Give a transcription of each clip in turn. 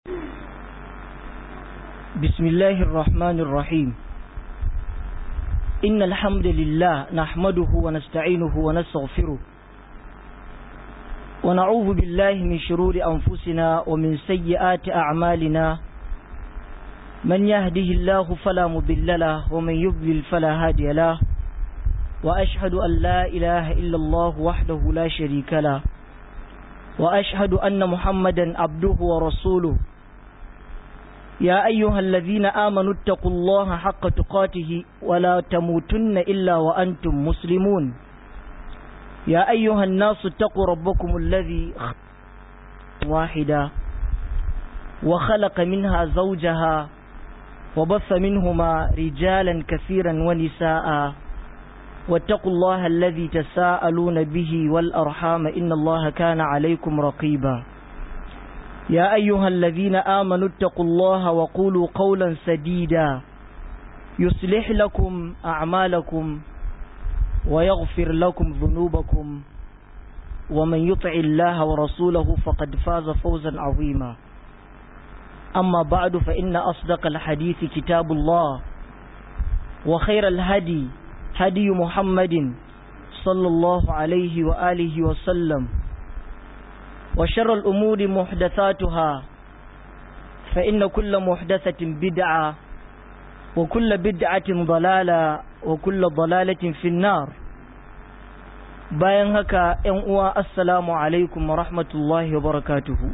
بسم الله الرحمن الرحيم إن الحمد لله نحمده ونستعينه ونستغفره ونعوذ بالله من شرور أنفسنا ومن سيئات أعمالنا من يهده الله فلا مضل له ومن يضلل فلا هادي له وأشهد أن لا إله إلا الله وحده لا شريك له وأشهد أن محمدا عبده ورسوله يا أيها الذين آمنوا اتقوا الله حق تقاته ولا تموتن إلا وأنتم مسلمون يا أيها الناس اتقوا ربكم الذي واحدا وخلق منها زوجها وبث منهما رجالا كثيرا ونساء واتقوا الله الذي تساءلون به والأرحام إن الله كان عليكم رقيبا يا أيها الذين آمنوا اتقوا الله وقولوا قولا سديدا يصلح لكم أعمالكم ويغفر لكم ذنوبكم ومن يطع الله ورسوله فقد فاز فوزا عظيما أما بعد فإن أصدق الحديث كتاب الله وخير الهدي هدي محمد صلى الله عليه وآله وسلم وشر الأمور محدثاتها فإن كل محدثة بدعة وكل بدعة ضلالة وكل ضلالة في النار bayan haka ‘yan uwa assalamu alaikum wa rahmatullahi wa barakatuhu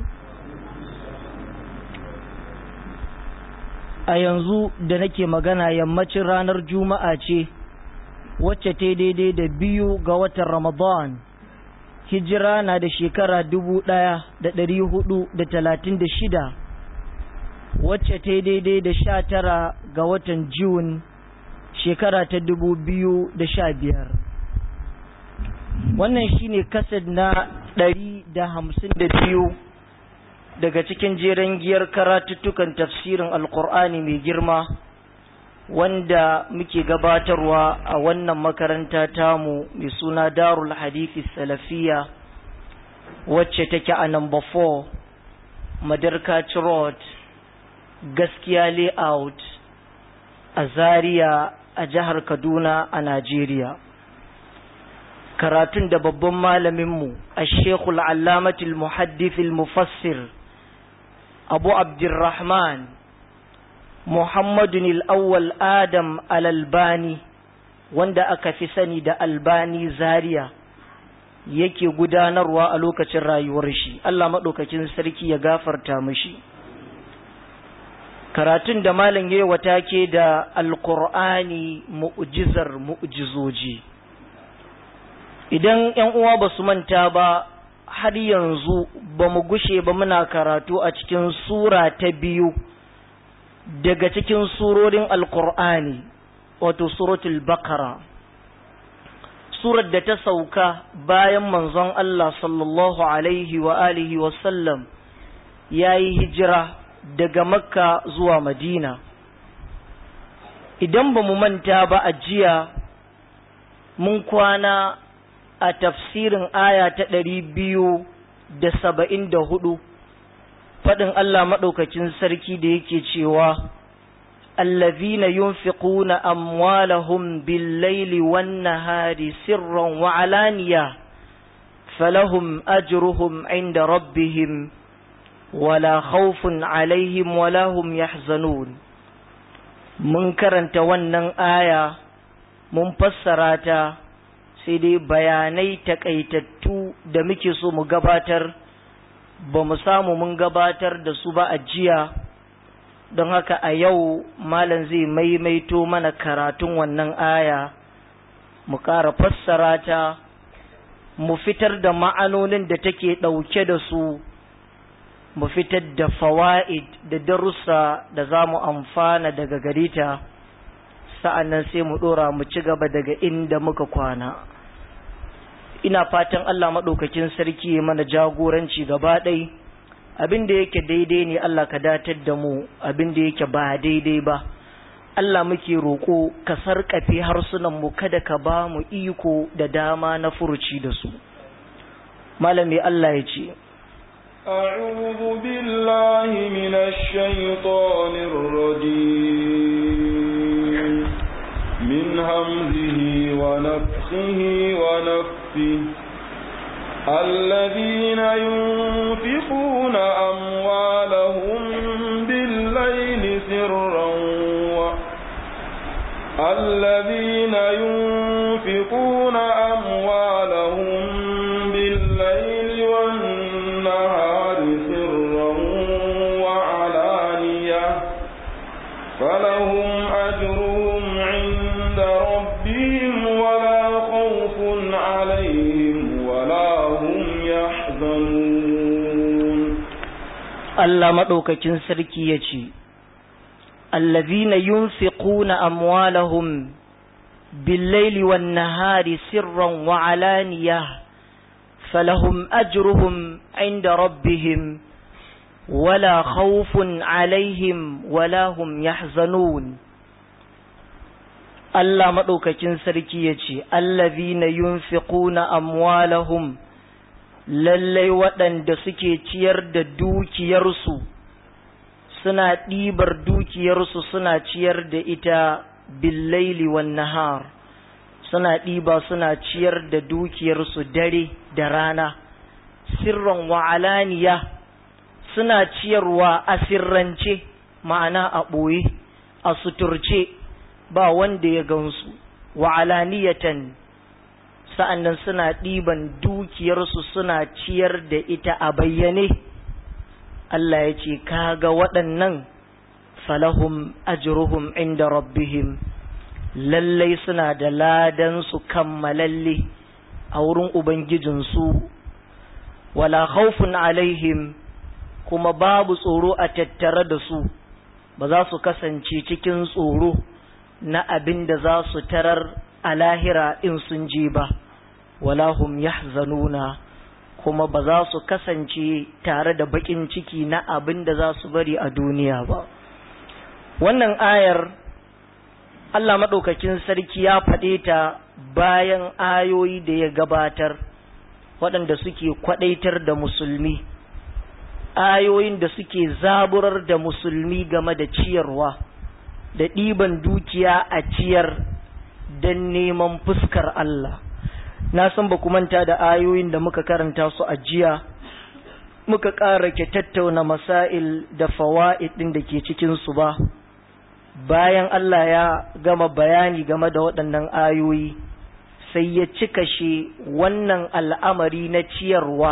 a yanzu da nake magana yammacin ranar juma'a ce wacce ta daidai da biyu ga watan ramadan hijira na da shekara dubu ɗaya da ɗari hudu da talatin da shida wacce ta daidai da sha tara ga watan Jun shekara ta dubu biyu da sha biyar wannan shine kasad na ɗari da hamsin da biyu daga cikin jeren giyar karatuttukan tafsirin alkur'ani mai girma wanda muke gabatarwa a wannan makaranta tamu mai suna darul hadithi salafiya wacce take a number 4 madarkaci road gaskiya layout a zaria a jihar kaduna a najeriya karatun da babban malaminmu a shekul allamatul muhaddithil mufassir abu abdurrahman muhammadun al'awwal adam al'albani wanda aka fi sani da albani zaria yake gudanarwa a lokacin rayuwar shi allah maɗaukakin sarki ya gafarta mashi karatun da malam ya wata ke da alkur'ani mu'jizar mu'jizoji idan ‘yan uwa ba su manta ba har yanzu ba mu gushe ba muna karatu a cikin sura ta biyu daga cikin surorin alkur'ani wato suratul bakara surar da ta sauka bayan manzon Allah sallallahu alaihi wa alihi wasallam ya yi hijira daga makka zuwa madina idan ba mu manta ba a jiya mun kwana a tafsirin aya ta ɗari biyu da saba'in da hudu faɗin Allah maɗaukacin sarki da yake cewa allazina yunfiquna amwalahum bil-laili wan-nahari sirran wa alaniya falahum ajruhum 'inda rabbihim wala khawfun 'alaihim wala hum yahzanun mun karanta wannan aya mun fassara ta sai dai bayanai takaitattu da muke so mu gabatar ba mu samu mun gabatar da su ba a jiya don haka a yau malam zai maimaito mana karatun wannan aya mu ƙara fassara ta mu fitar da ma'anonin da take ɗauke da su mu fitar da fawa'id da darussa da za mu amfana daga gare ta sa'an nan sai mu ɗora mu ci gaba daga inda muka kwana ina fatan Allah maɗaukakin sarki ya mana jagoranci gaba ɗai abin da yake daidai ne Allah ka datar da mu abin da yake ba daidai ba Allah muke roƙo ka sarƙafe harsunan mu kada ka ba mu iko da dama na furuci da su malami Allah ya ce أعوذ بالله من الشيطان الرجيم من همزه ونفخه ونفثه الذين ينفقون أموالهم بالليل سرا و... الذين ينفقون أموالهم بالليل والنهار سرا وعلانية فلهم أجرهم عند ربهم ولا خوف عليهم ولا هم يحزنون Allah maɗaukakin sarki ya ce, Allazina yunfiquna amwalahum billaili wan nahari sirran wa alaniya falahum ajruhum inda rabbihim wala khawfun alaihim wala hum yahzanun Allah maɗaukakin sarki ya ce, Allazina yunfiquna amwalahum lallai waɗanda suke ciyar da dukiyarsu suna ɗibar dukiyarsu suna ciyar da ita billaili wan nahar suna ɗiba suna ciyar da dukiyarsu dare da rana sirran wa alaniya suna ciyarwa a sirrance ma'ana a ɓoye a suturce ba wanda ya gansu wa alaniyatan sa'annan suna ɗiban dukiyarsu suna ciyar da ita a bayyane Allah ya ce kaga waɗannan falahum ajruhum inda rabbihim lallai suna da ladansu kammalalle a wurin Ubangijinsu wala khawfun alaihim kuma babu tsoro a tattare da su ba za su kasance cikin tsoro na abin da za su tarar a lahira in sun je ba wala hum yahzanuna kuma ba za su kasance tare da bakin ciki na abin da za su bari a duniya ba wannan ayar Allah maɗaukakin sarki ya faɗe ta bayan ayoyi da ya gabatar waɗanda suke kwaɗaitar da musulmi ayoyin da suke zaburar da musulmi game da ciyarwa da ɗiban dukiya a ciyar don neman fuskar Allah na san ba ku manta da ayoyin da muka karanta su a jiya muka ƙara ke tattauna masail da fawa'id ɗin da ke cikinsu ba bayan Allah ya gama bayani game da waɗannan ayoyi sai ya cika shi wannan al'amari na ciyarwa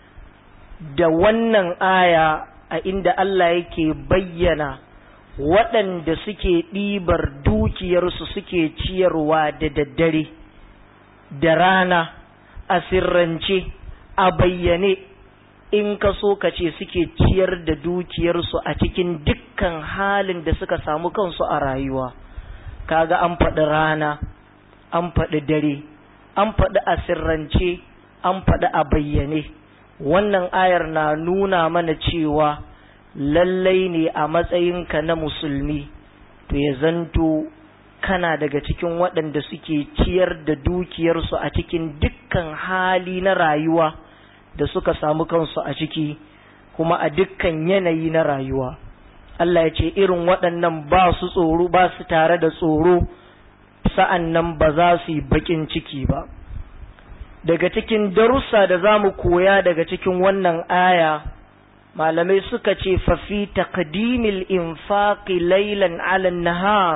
da wannan aya a inda Allah yake bayyana waɗanda suke ɗibar dukiyarsu suke ciyarwa da daddare da rana a sirrance a bayyane in ka so ka ce suke ciyar da dukiyarsu a cikin dukkan halin da suka samu kansu a rayuwa kaga an faɗi rana an faɗi dare an faɗi a sirrance an faɗi a bayyane wannan ayar na nuna mana cewa lallai ne a matsayinka na musulmi to ya zanto kana daga cikin waɗanda suke ciyar da dukiyarsu a cikin dukkan hali na rayuwa da suka samu kansu a ciki kuma a dukkan yanayi na rayuwa Allah ya ce irin waɗannan ba su tsoro ba su tare da tsoro sa'an nan ba za su yi baƙin ciki ba daga cikin darussa da za mu koya daga cikin wannan aya malamai suka ce fafi taqdimil infaqi laylan ala nahar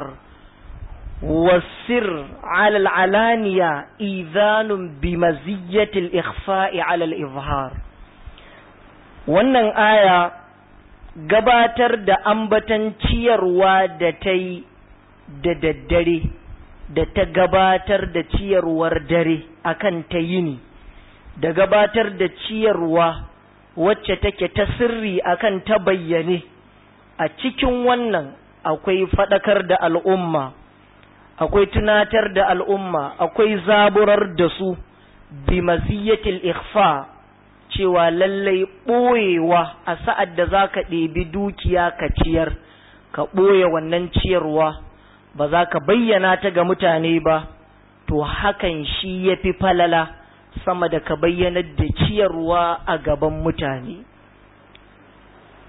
والسر على العلانية إيذان بمزية الإخفاء على الإظهار wannan aya gabatar da ambatan ciyarwa da ta yi da daddare da ta gabatar da ciyarwar dare akan ta yini da gabatar da ciyarwa wacce take ta sirri akan ta bayyane a cikin wannan akwai faɗakar da al'umma akwai tunatar da al'umma akwai zaburar da su bi maziyatil ikhfa cewa lallai ɓoyewa a sa'ad da za ka ɗebi dukiya ka ciyar ka ɓoye wannan ciyarwa ba za ka bayyana ta ga mutane ba to hakan shi ya fi falala sama da ka bayyanar da ciyarwa a gaban mutane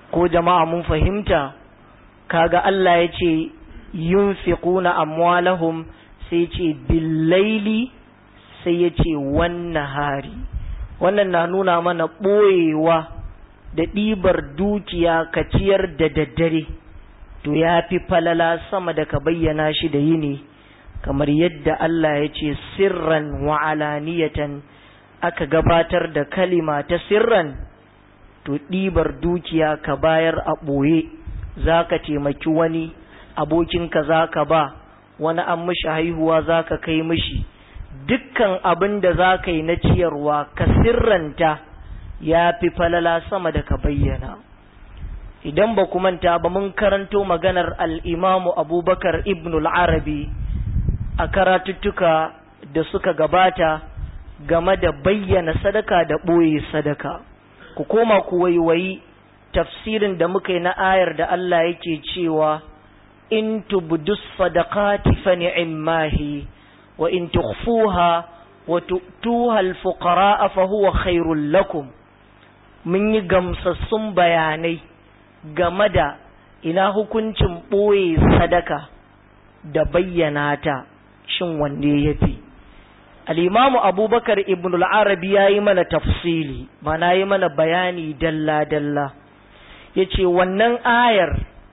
ko jama'a mun fahimta kaga Allah ya ce yunfiquna amwalahum sai ce billaili sai ya ce wannan hari wannan na nuna mana ɓoyewa da ɗibar dukiya ka ciyar da daddare to ya fi falala sama da ka bayyana shi da yini kamar yadda Allah ya ce sirran wa alaniyatan aka gabatar da kalima ta sirran to ɗibar dukiya ka bayar a ɓoye za ka taimaki wani abokinka za ka ba wani an mishi haihuwa za ka kai mishi dukkan abin da za ka yi na ciyarwa ka sirranta ya fi falala sama da ka bayyana idan ba ku manta ba mun karanto maganar al'imamu abubakar ibn arabi a karatuttuka da suka gabata game da bayyana sadaka da ɓoye sadaka ku koma ku waiwayi tafsirin da muka yi na ayar da Allah yake cewa in tubdus sadaqati fa ni'mahi wa in tukhfuha wa tu'tuha al-fuqara fa huwa khairul lakum mun yi gamsassun bayanai game da ina hukuncin ɓoye sadaka da bayyana ta shin wanne ya fi al'imamu abubakar ibn al'arabi ya yi mana tafsili mana yi mana bayani dalla-dalla ya ce wannan ayar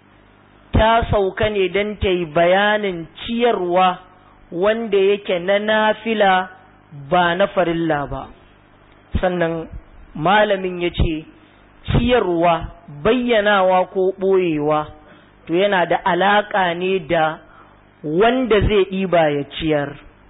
ta sauka ne don ta yi bayanin ciyarwa wanda yake na nafila ba na farilla ba sannan malamin ya ce ciyarwa bayyanawa ko ɓoyewa to yana da alaƙa ne da wanda zai ɗiba ya ciyar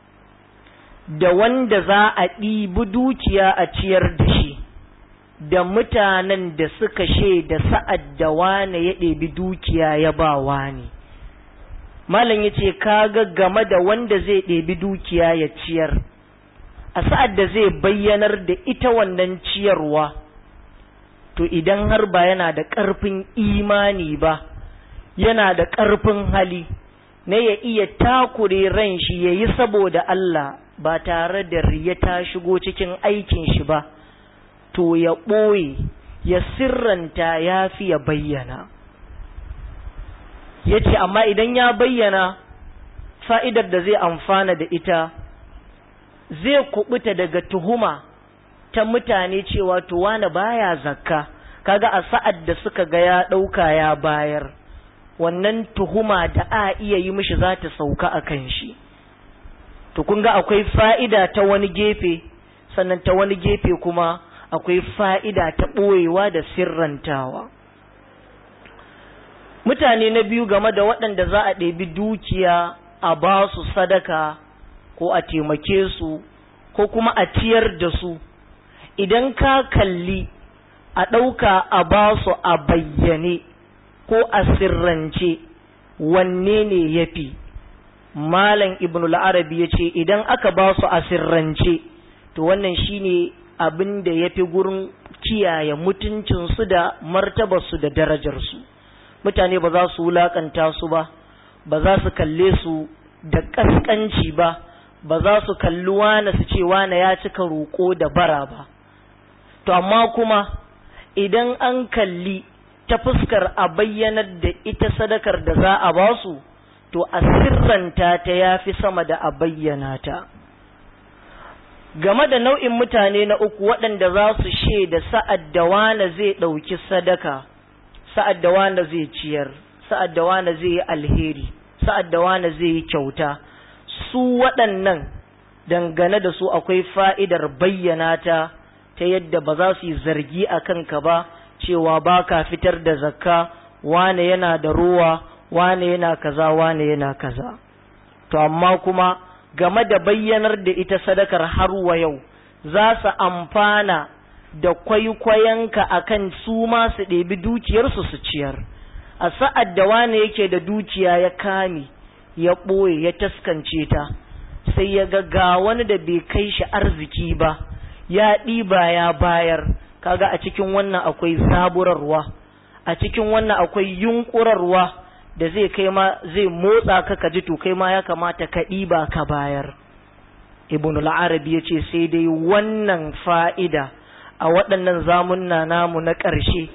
da wanda za a ɗibi dukiya a ciyar da shi da mutanen da suka da sa'ad da wane ya ɗebi dukiya ya ba wane malam ya ce kaga game da wanda zai ɗebi dukiya ya ciyar a sa'ad da zai bayyanar da ita wannan ciyarwa to idan har ba yana da ƙarfin imani ba yana da ƙarfin hali na ya iya takure ran shi ya yi saboda Allah ba tare da riya ta shigo cikin aikin shi ba to ya ɓoye ya sirranta ya fi ya bayyana ya ce amma idan ya bayyana fa'idar da zai amfana da ita zai kubuta daga tuhuma ta mutane cewa to wane baya zakka kaga a sa'ad da suka ga ya ɗauka ya bayar wannan tuhuma da a iya yi mishi za ta sauka a kan shi to kun ga akwai fa'ida ta wani gefe sannan ta wani gefe kuma akwai fa'ida ta ɓoyewa da sirrantawa mutane na biyu game da waɗanda za a ɗebi dukiya a ba su sadaka ko a taimake su ko kuma a ciyar da su idan ka kalli a ɗauka a ba su a bayyane ko a sirrance wanne ne ya fi malam ibn al-arabi ya ce idan aka ba su a sirrance to wannan shine abin da ya fi gurin kiyaye mutuncinsu da martabarsu da darajarsu mutane ba za su wulakanta su ba ba za su kalle su da ƙasƙanci ba ba za su kalli wane su ce wane ya cika roƙo da bara ba to amma kuma idan an kalli ta fuskar a bayyanar da ita sadakar da za a ba su to a sirranta ta ya fi sama da a bayyana ta game da nau'in mutane na uku waɗanda za su shaida sa'ad da wane zai ɗauki sadaka sa'ad da wane zai ciyar sa'ad da wane zai yi alheri sa'ad da wane zai yi kyauta su waɗannan dangane da su akwai fa'idar bayyana ta ta yadda ba za su yi zargi a kanka ba cewa ba ka fitar da zakka wane yana da ruwa wane yana kaza wane yana kaza to amma kuma game da bayyanar da ita sadakar har wa yau za su amfana da kwaikwayonka akan su ma su ɗebi dukiyarsu su ciyar a sa'ad da wane yake da dukiya ya kame ya ɓoye ya taskance ta sai ya ga ga wani da bai kai shi arziki ba ya ɗiba ya bayar kaga a cikin wannan akwai zaburarwa a cikin wannan akwai yunƙurarwa da zai kai ma zai motsa ka ka ji to kai ma ya kamata ka ɗiba ka bayar ibn al-arabi ya ce sai dai wannan fa'ida a waɗannan zamunna namu na ƙarshe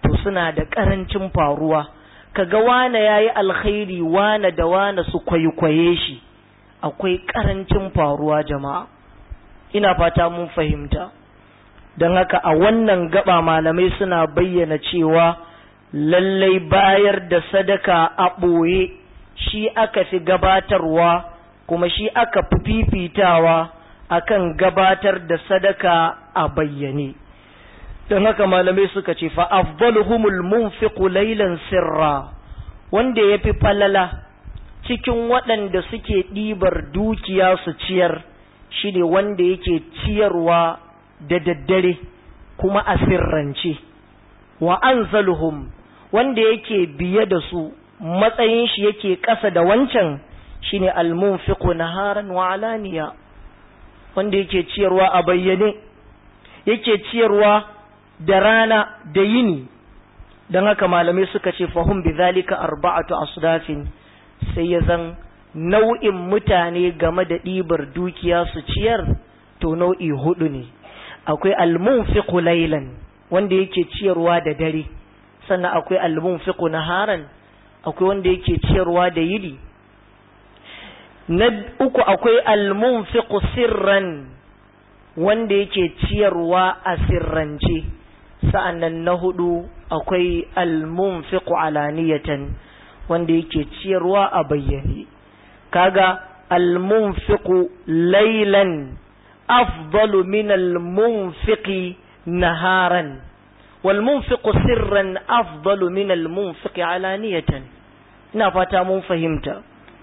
to suna da ƙarancin faruwa kaga wane ya yi alkhairi wane da wane su kwaikwaye shi akwai ƙarancin faruwa jama'a ina fata mun fahimta don haka a wannan gaba malamai suna bayyana cewa lallai bayar da sadaka a ɓoye shi aka fi gabatarwa kuma shi aka fi fifitawa akan gabatar da sadaka a bayyane don haka malamai suka ce fa afdaluhumul munfiqu laylan sirra wanda yafi falala cikin waɗanda suke ɗibar dukiya su ciyar shine wanda yake ciyarwa da daddare kuma a sirrance wa anzaluhum wanda yake biye da su matsayin shi yake ƙasa da wancan shine almunfiqu naharan wa alaniya wanda yake ciyarwa a bayyane yake ciyarwa da rana da yini don haka malamai suka ce fahim bi zalika arba'atu asdafin sai ya zan nau'in mutane game da ɗibar dukiya su ciyar to nau'i hudu ne akwai almunfiqu laylan wanda yake ciyarwa da dare sannan akwai almunfiqu naharan akwai wanda yake ciyarwa da yini na uku akwai almunfiqu sirran wanda yake ciyarwa a sirrance sa'annan na hudu akwai almunfiqu alaniyatan wanda yake ciyarwa a bayyane kaga almunfiqu laylan afdalu min almunfiqi naharan walmunfiqu sirran afdalu min almunfiqi alaniyatan ina fata mun fahimta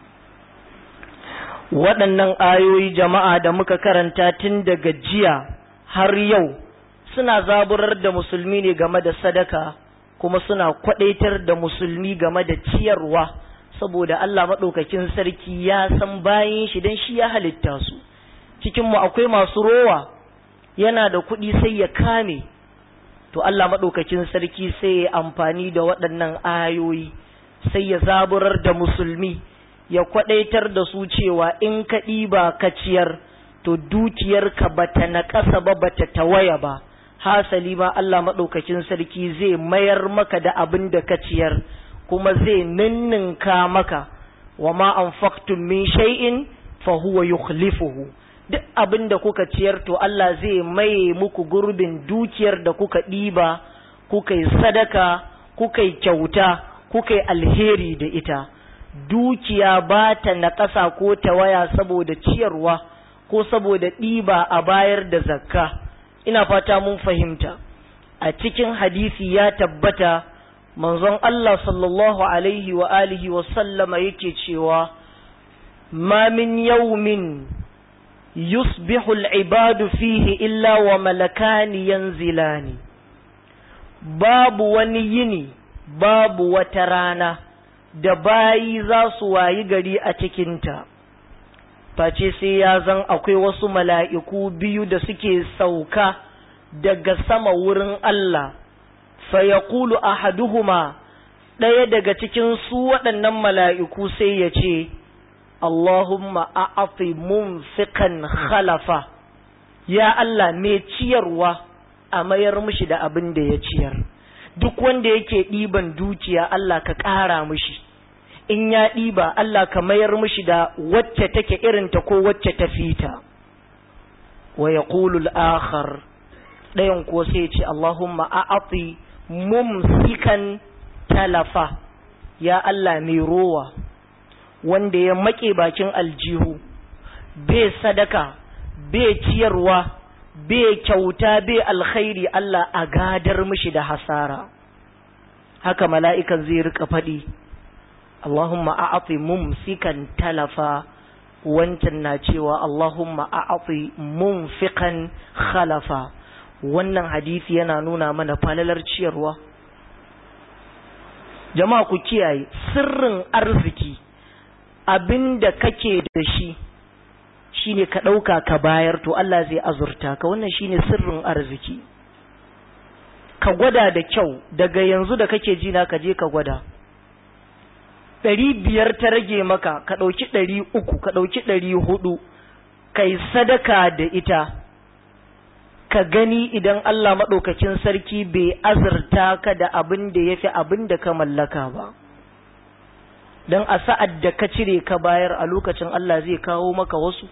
waɗannan ayoyi jama'a da muka karanta tun daga jiya har yau suna zaburar da musulmi ne game da sadaka kuma suna kwadaitar da musulmi game da ciyarwa saboda Allah maɗaukakin sarki ya san bayan shi don shi ya halitta su cikinmu akwai masu rowa yana da kuɗi sai ya kame to Allah maɗaukakin sarki sai ya amfani da waɗannan ayoyi sai ya zaburar da musulmi ya kwadaitar da su cewa in ka ɗiba ka ciyar to dukiyarka bata na ƙasa ba bata tawaya ba hasali ma Allah maɗaukakin sarki zai mayar maka da abin da ka ciyar kuma zai ninninka maka wa ma anfaqtum min shay'in fa huwa yukhlifuhu duk abin da kuka ciyar to Allah zai maye muku gurbin dukiyar da kuka ɗiba kuka yi sadaka kuka yi kyauta kuka yi alheri da ita dukiya ba ta naƙasa ko ta waya saboda ciyarwa ko saboda ɗiba a bayar da zakka ina fata mun fahimta a cikin hadisi ya tabbata manzon Allah sallallahu alaihi wa alihi wa sallama yake cewa ma min yawmin yusbihu al-ibadu fihi illa wa malakani yanzilani babu wani yini babu wata rana da bayi za su wayi gari a cikinta face sai ya zan akwai wasu mala'iku biyu da suke sauka daga sama wurin Allah, fa ya kulu a haduhuma ɗaya daga cikin su waɗannan mala'iku sai ya ce, Allahumma a'afi mun fikan khalafa, ya Allah mai ciyarwa a mayar mishi da abin da ya ciyar, duk wanda yake ɗiban dukiya Allah ka ƙara mishi. in ya ɗiba Allah ka mayar mishi da wacce take irinta ko wacce ta fita wa ya akhar ɗayan ko sai ce Allahumma a'ati mumsikan talafa ya Allah mai rowa wanda ya make bakin aljihu bai sadaka bai ciyarwa bai kyauta bai alkhairi Allah a gadar mishi da hasara haka mala'ikan zai rika faɗi Allahumma a'ati mumsikan talafa wancan na cewa Allahumma a'ati mumfikan khalafa wannan hadisi yana nuna mana falalar ciyarwa jama'a ku kiyaye sirrin arziki abinda kake da shi shine ka ɗauka ka bayar to Allah zai azurta ka wannan shine sirrin arziki ka gwada da kyau daga yanzu da kake ji na ka je ka gwada ɗari biyar ta rage maka ka ɗauki ɗari uku ka ɗauki ɗari hudu ka yi sadaka da ita ka gani idan Allah maɗaukakin sarki bai azurta ka da abin da ya fi abin da ka mallaka ba don a sa'ad da ka cire ka bayar a lokacin Allah zai kawo maka wasu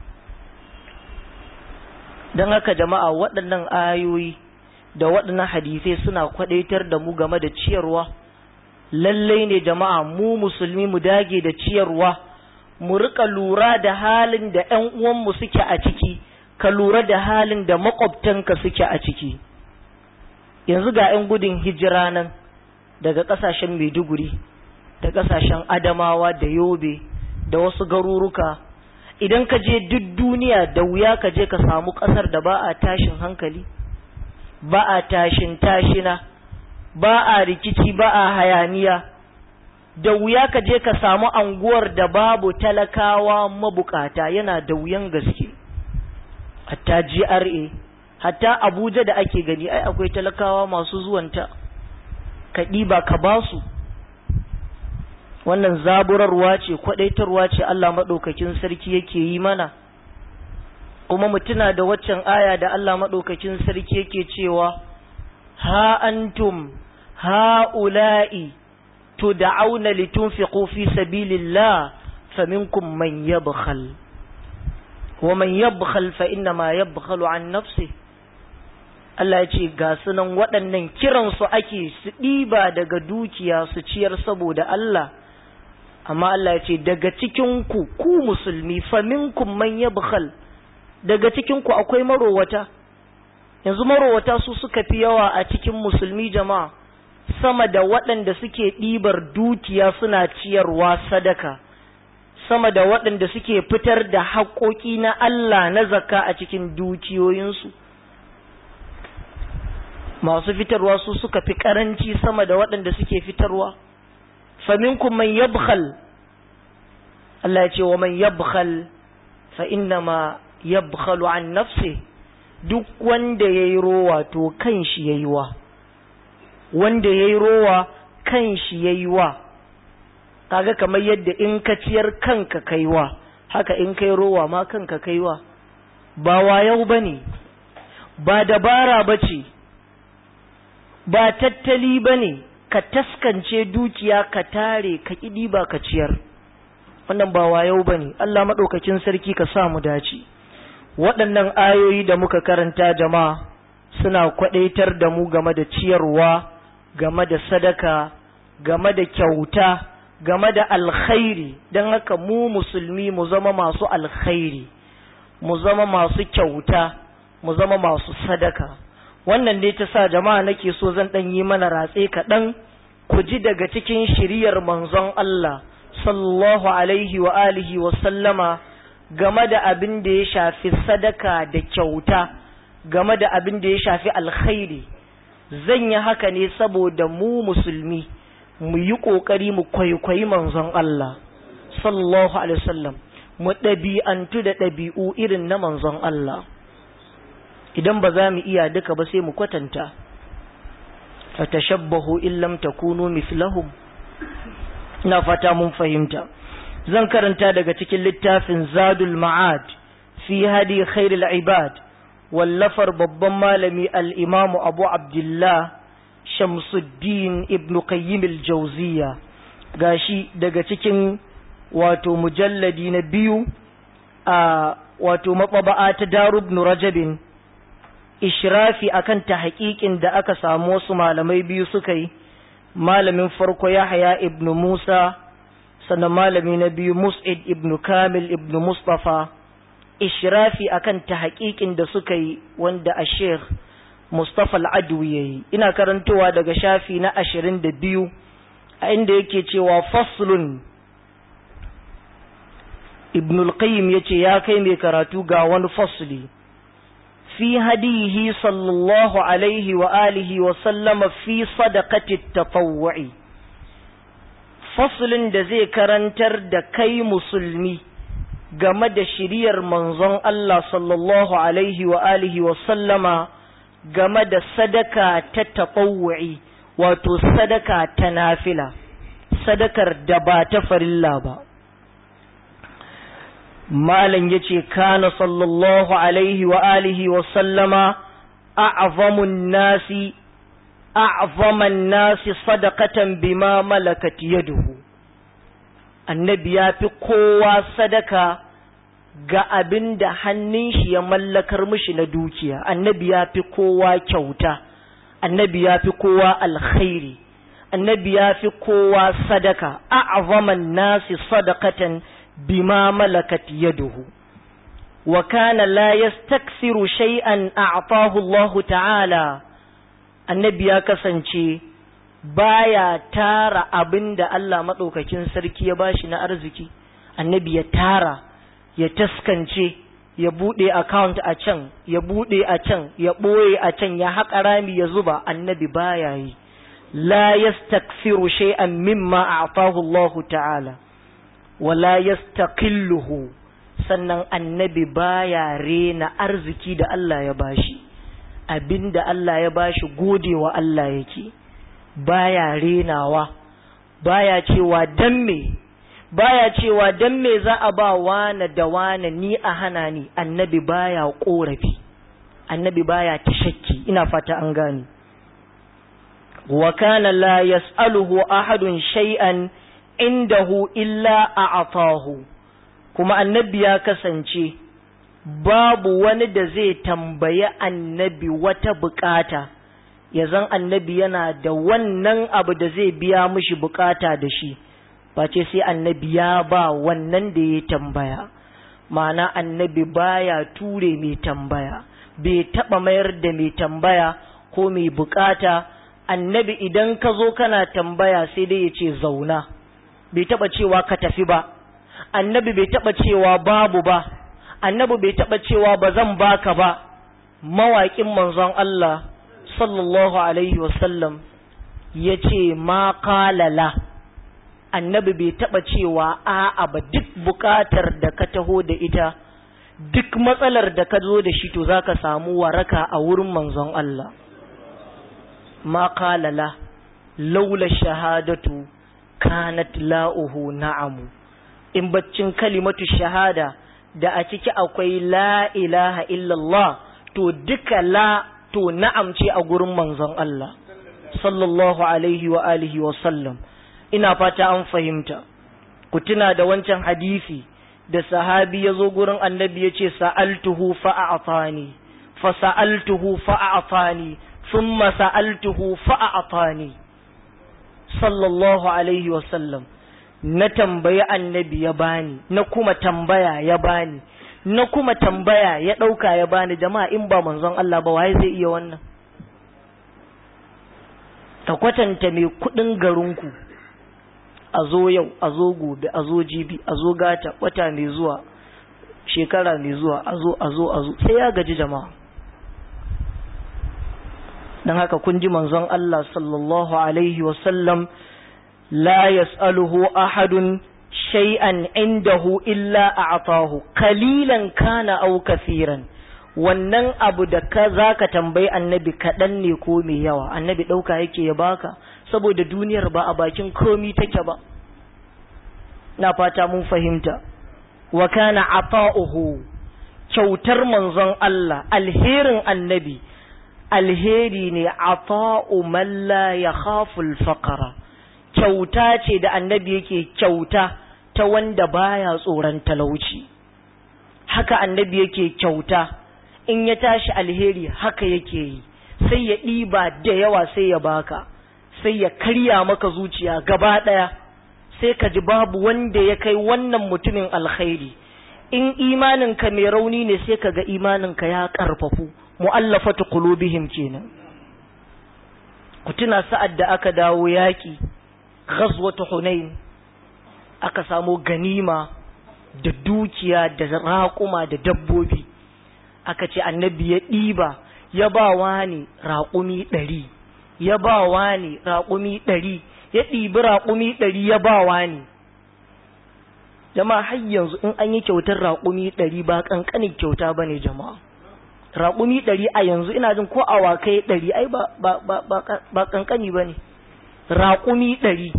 don haka jama'a waɗannan ayoyi da waɗannan hadisai suna kwaɗaitar da mu game da ciyarwa lallai ne jama'a mu musulmi mu dage da ciyarwa mu rika lura da halin da ‘yan uwanmu suke a ciki ka lura da halin da makwabtanka suke a ciki yanzu ga ‘yan gudun hijira nan daga ƙasashen maiduguri da ƙasashen adamawa da yobe da wasu garuruka idan ka je duk duniya da wuya ka je ka samu ƙasar da ba a tashin hankali ba a tashin tashina ba a rikici ba a hayaniya da wuya ka je ka samu anguwar da babu talakawa mabukata yana da wuyan gaske hatta GRA hatta Abuja da ake gani ai akwai talakawa masu zuwanta ka ɗiba ka basu wannan zaburarwa ce kwadaitarwa ce Allah maɗaukakin sarki yake yi mana kuma mutuna da waccan aya da Allah maɗaukakin sarki yake cewa ha antum ha'ula'i tud'auna litunfiqu fi sabilillah faminkum man yabkhal wa man yabkhal fa inna ma yabkhalu an nafsi Allah ya ce ga sunan waɗannan kiransu ake su ɗiba daga dukiya su ciyar saboda Allah amma Allah ya ce daga cikinku ku musulmi faminkum man yabkhal daga cikinku akwai marowata yanzu marowata su suka fi yawa a cikin musulmi jama'a sama da waɗanda suke ɗibar dukiya suna ciyarwa sadaka sama da waɗanda suke fitar da haƙoƙi na Allah na zakka a cikin dukiyoyinsu masu fitarwa su suka fi ƙaranci sama da waɗanda suke fitarwa faminkum man yabkhal Allah ya ce wa man yabkhal fa innama yabkhalu an nafsi duk wanda yayi rowa to kan shi yayi wa wanda yayi rowa kan shi yayi wa kaga kamar yadda in ka ciyar kanka kaiwa haka in kai rowa ma kanka kaiwa ba wayau bane ba dabara bace ba tattali bane ka taskance dukiya ka tare ka kidi ba ka ciyar wannan ba wayau bane Allah madaukakin sarki ka sa mu dace waɗannan ayoyi da muka karanta jama'a suna kwadaitar da mu game da ciyarwa game da sadaka game da kyauta game da alkhairi don haka mu musulmi mu zama masu alkhairi mu zama masu kyauta mu zama masu sadaka wannan ne ta sa jama'a nake so zan ɗan yi mana ratse kaɗan ku ji daga cikin shiriyar manzon Allah sallallahu alaihi wa alihi wa sallama game da abin da ya shafi sadaka da kyauta game da abin da ya shafi alkhairi zan yi haka ne saboda mu musulmi mu yi ƙoƙari mu kwaikwayi manzon Allah sallallahu alaihi wasallam mu ɗabi'antu da ɗabi'u irin na manzon Allah idan ba za mu iya duka ba sai mu kwatanta fatashabbahu in lam takunu mislahum ina fata mun fahimta zan karanta daga cikin littafin zadul ma'ad fi hadi khairul ibad wallafar babban malami al-imamu abu abdullah shamsuddin ibn qayyim al-jawziya gashi daga cikin wato mujalladi na biyu a wato maɓaba'a ta darub rajabin ishrafi akan ta haƙiƙin da aka samu wasu malamai biyu suka yi malamin farko yahya ibn musa sannan malami na biyu mus'id ibn kamil ibn mustafa ishrafi akan ta haƙiƙin da suka yi wanda a sheikh mustafa al'adwi ya yi ina karantowa daga shafi na ashirin da biyu a inda yake cewa faslun ibn al-qayyim yace ya kai mai karatu ga wani fasli fi hadihi sallallahu alaihi wa alihi wa sallama fi sadaqati tatawwu'i faslin da zai karantar da kai musulmi game da shiriyar manzon Allah sallallahu alaihi wa alihi wa sallama game da sadaka ta tatawwu'i wato sadaka ta nafila sadakar da ba ta farilla ba malam yace kana sallallahu alaihi wa alihi wa sallama a'zamun nasi a'zaman nasi sadaqatan bima malakat yaduhu annabi ya fi kowa sadaka ga abin da hannun shi ya mallakar mishi na dukiya annabi ya fi kowa kyauta annabi ya fi kowa alkhairi annabi ya fi kowa sadaka a'zaman nasi sadaqatan bima malakat yaduhu wa kana la yastaksiru shay'an a'tahu Allah ta'ala annabi ya kasance baya tara abinda Allah madaukakin sarki ya bashi na arziki annabi ya tara ya taskance ya bude account a can ya bude a can ya boye a can ya haƙa rami ya zuba annabi baya yi la yastaksiru shay'an mimma a'tahu Allah ta'ala wala yastaqilluhu sannan annabi baya rena arziki da Allah ya bashi abinda Allah ya bashi godewa Allah yake baya renawa baya cewa dan me baya cewa dan me za a ba wane da wane ni a hana ni annabi baya korafi annabi baya tashakki ina fata an gani wa kana la yas'aluhu ahadun shay'an indahu illa a'tahu kuma annabi ya kasance babu wani da zai tambayi annabi wata bukata ya zan annabi yana da wannan abu da zai biya mishi bukata da shi face sai annabi ya ba wannan da ya tambaya ma'ana annabi baya ture mai tambaya bai taba mayar da mai tambaya ko mai bukata annabi idan ka zo kana tambaya sai dai ya ce zauna bai taba cewa ka tafi ba annabi bai taba cewa babu ba annabi bai taba cewa ba zan baka ba mawaƙin manzon Allah sallallahu alaihi wasallam ya ce ma kalala annabi bai taba cewa a'a ba duk bukatar da ka taho da ita duk matsalar da ka zo da shi to zaka samu waraka a wurin manzon Allah ma kalala laula shahadatu kanat la'uhu na'amu in baccin kalimatu shahada da a ciki akwai la ilaha illallah to duka la to na'am ce a gurin manzon Allah sallallahu alaihi wa alihi wa sallam ina fata an fahimta ku tuna da wancan hadisi da sahabi ya zo gurin annabi ya ce sa'altuhu fa'a'atani fa sa'altuhu fa'a'atani thumma sa'altuhu fa'a'atani sallallahu alaihi wa sallam na tambayi annabi ya bani na kuma tambaya ya bani na kuma tambaya ya ɗauka ya bani jama'a in ba manzon Allah ba waye zai iya wannan ka kwatanta mai kuɗin garinku a zo yau a zo gobe a zo jibi a zo gata wata mai zuwa shekara mai zuwa a zo a zo a zo sai ya gaji jama'a don haka kun ji manzon Allah sallallahu alaihi wasallam la yas'aluhu ahadun shay'an indahu illa a'tahu qalilan kana aw kafiran wannan abu da ka zaka tambayi annabi kaɗan ne ko mai yawa annabi ɗauka yake ya baka saboda duniyar ba a bakin komi take ba na fata mun fahimta wa kana ata'uhu kyautar manzon Allah alherin annabi alheri ne ata'u man la yakhafu al-faqra kyauta ce da annabi yake kyauta ta wanda baya tsoron talauci haka annabi yake kyauta in ya tashi alheri haka yake yi sai ya ɗiba da yawa sai ya baka sai ya karya maka zuciya gaba ɗaya sai ka ji babu wanda ya kai wannan mutumin alkhairi in imaninka mai rauni ne sai ka ga imaninka ya ƙarfafu mu'allafatu qulubihim kenan ku tuna sa'ad da aka dawo yaƙi ghazwatu hunain aka samo ganima da dukiya da raƙuma da dabbobi aka ce annabi ya ɗiba ya ba wani raƙumi ɗari ya ba wani raƙumi ɗari ya ɗibi raƙumi ɗari ya ba wani jama'a har yanzu in an yi kyautar raƙumi ɗari ba ƙanƙanin kyauta ba ne jama'a raƙumi ɗari a yanzu ina jin ko awakai ɗari ai ba ƙanƙani ba ne raƙumi ɗari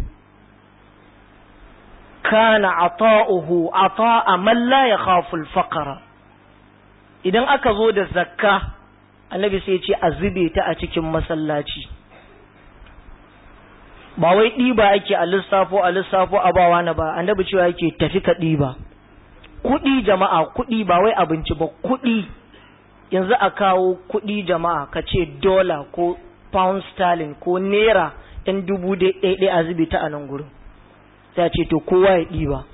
kana ata'uhu ata'a man la yakhafu al-faqra idan aka zo da zakka annabi sai ce a zube ta a cikin masallaci ba wai ɗiba ake a lissafo a lissafo a bawa na ba annabi cewa yake tafi ka ɗiba kuɗi jama'a kuɗi ba wai abinci ba kuɗi yanzu a kawo kuɗi jama'a ka ce dola ko pound sterling ko naira ɗan dubu ɗaya a zube ta a nan gurin sai ce to kowa ya ɗiba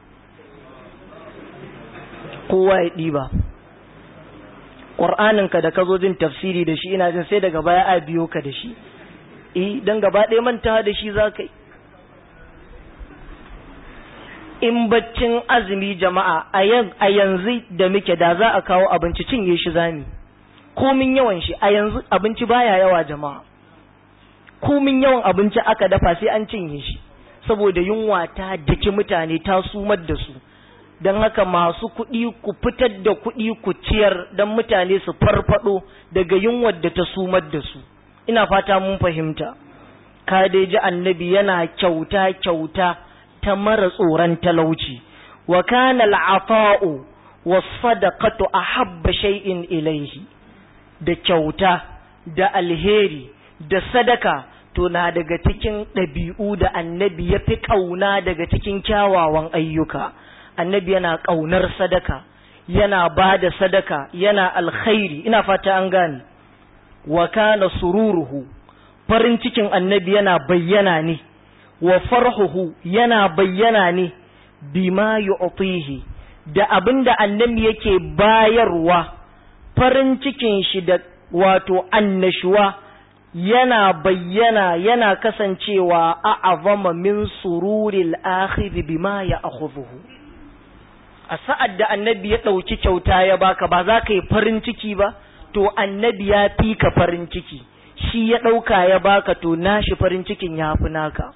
kowa ya ɗiba ƙur'aninka da ka zo jin tafsiri da shi ina jin sai daga baya a biyo ka da shi eh don gaba ɗaya manta da shi za ka yi in baccin azumi jama'a a yanzu da muke da za a kawo abinci cinye shi zami komin yawan shi a yanzu abinci baya yawa jama'a komin yawan abinci aka dafa sai an cinye shi saboda yunwa ta daki mutane ta sumar da su don haka masu kuɗi ku fitar da kuɗi ku ciyar don mutane su farfado daga yunwar da ta sumar da su ina fata mun fahimta ka dai ji annabi yana kyauta kyauta ta mara tsoron talauci wa kana al'afa'u was sadaqatu ahabba shay'in ilayhi da kyauta da alheri da sadaka to na daga cikin ɗabi'u da annabi ya fi ƙauna daga cikin kyawawan ayyuka annabi yana ƙaunar sadaka yana ba da sadaka yana alkhairi ina fata an gane wa kana sururuhu farin cikin annabi yana bayyana ne wa farhuhu yana bayyana ne bima yu'tihi da abinda annabi yake bayarwa farin cikin shi da wato annashuwa yana bayyana yana kasancewa a'azama min sururil akhir bima ya'khudhuhu a sa'ad da annabi ya ɗauki kyauta ya baka ba za ka yi farin ciki ba to annabi ya fi ka farin ciki shi ya ɗauka ya baka to nashi farin cikin ya fi naka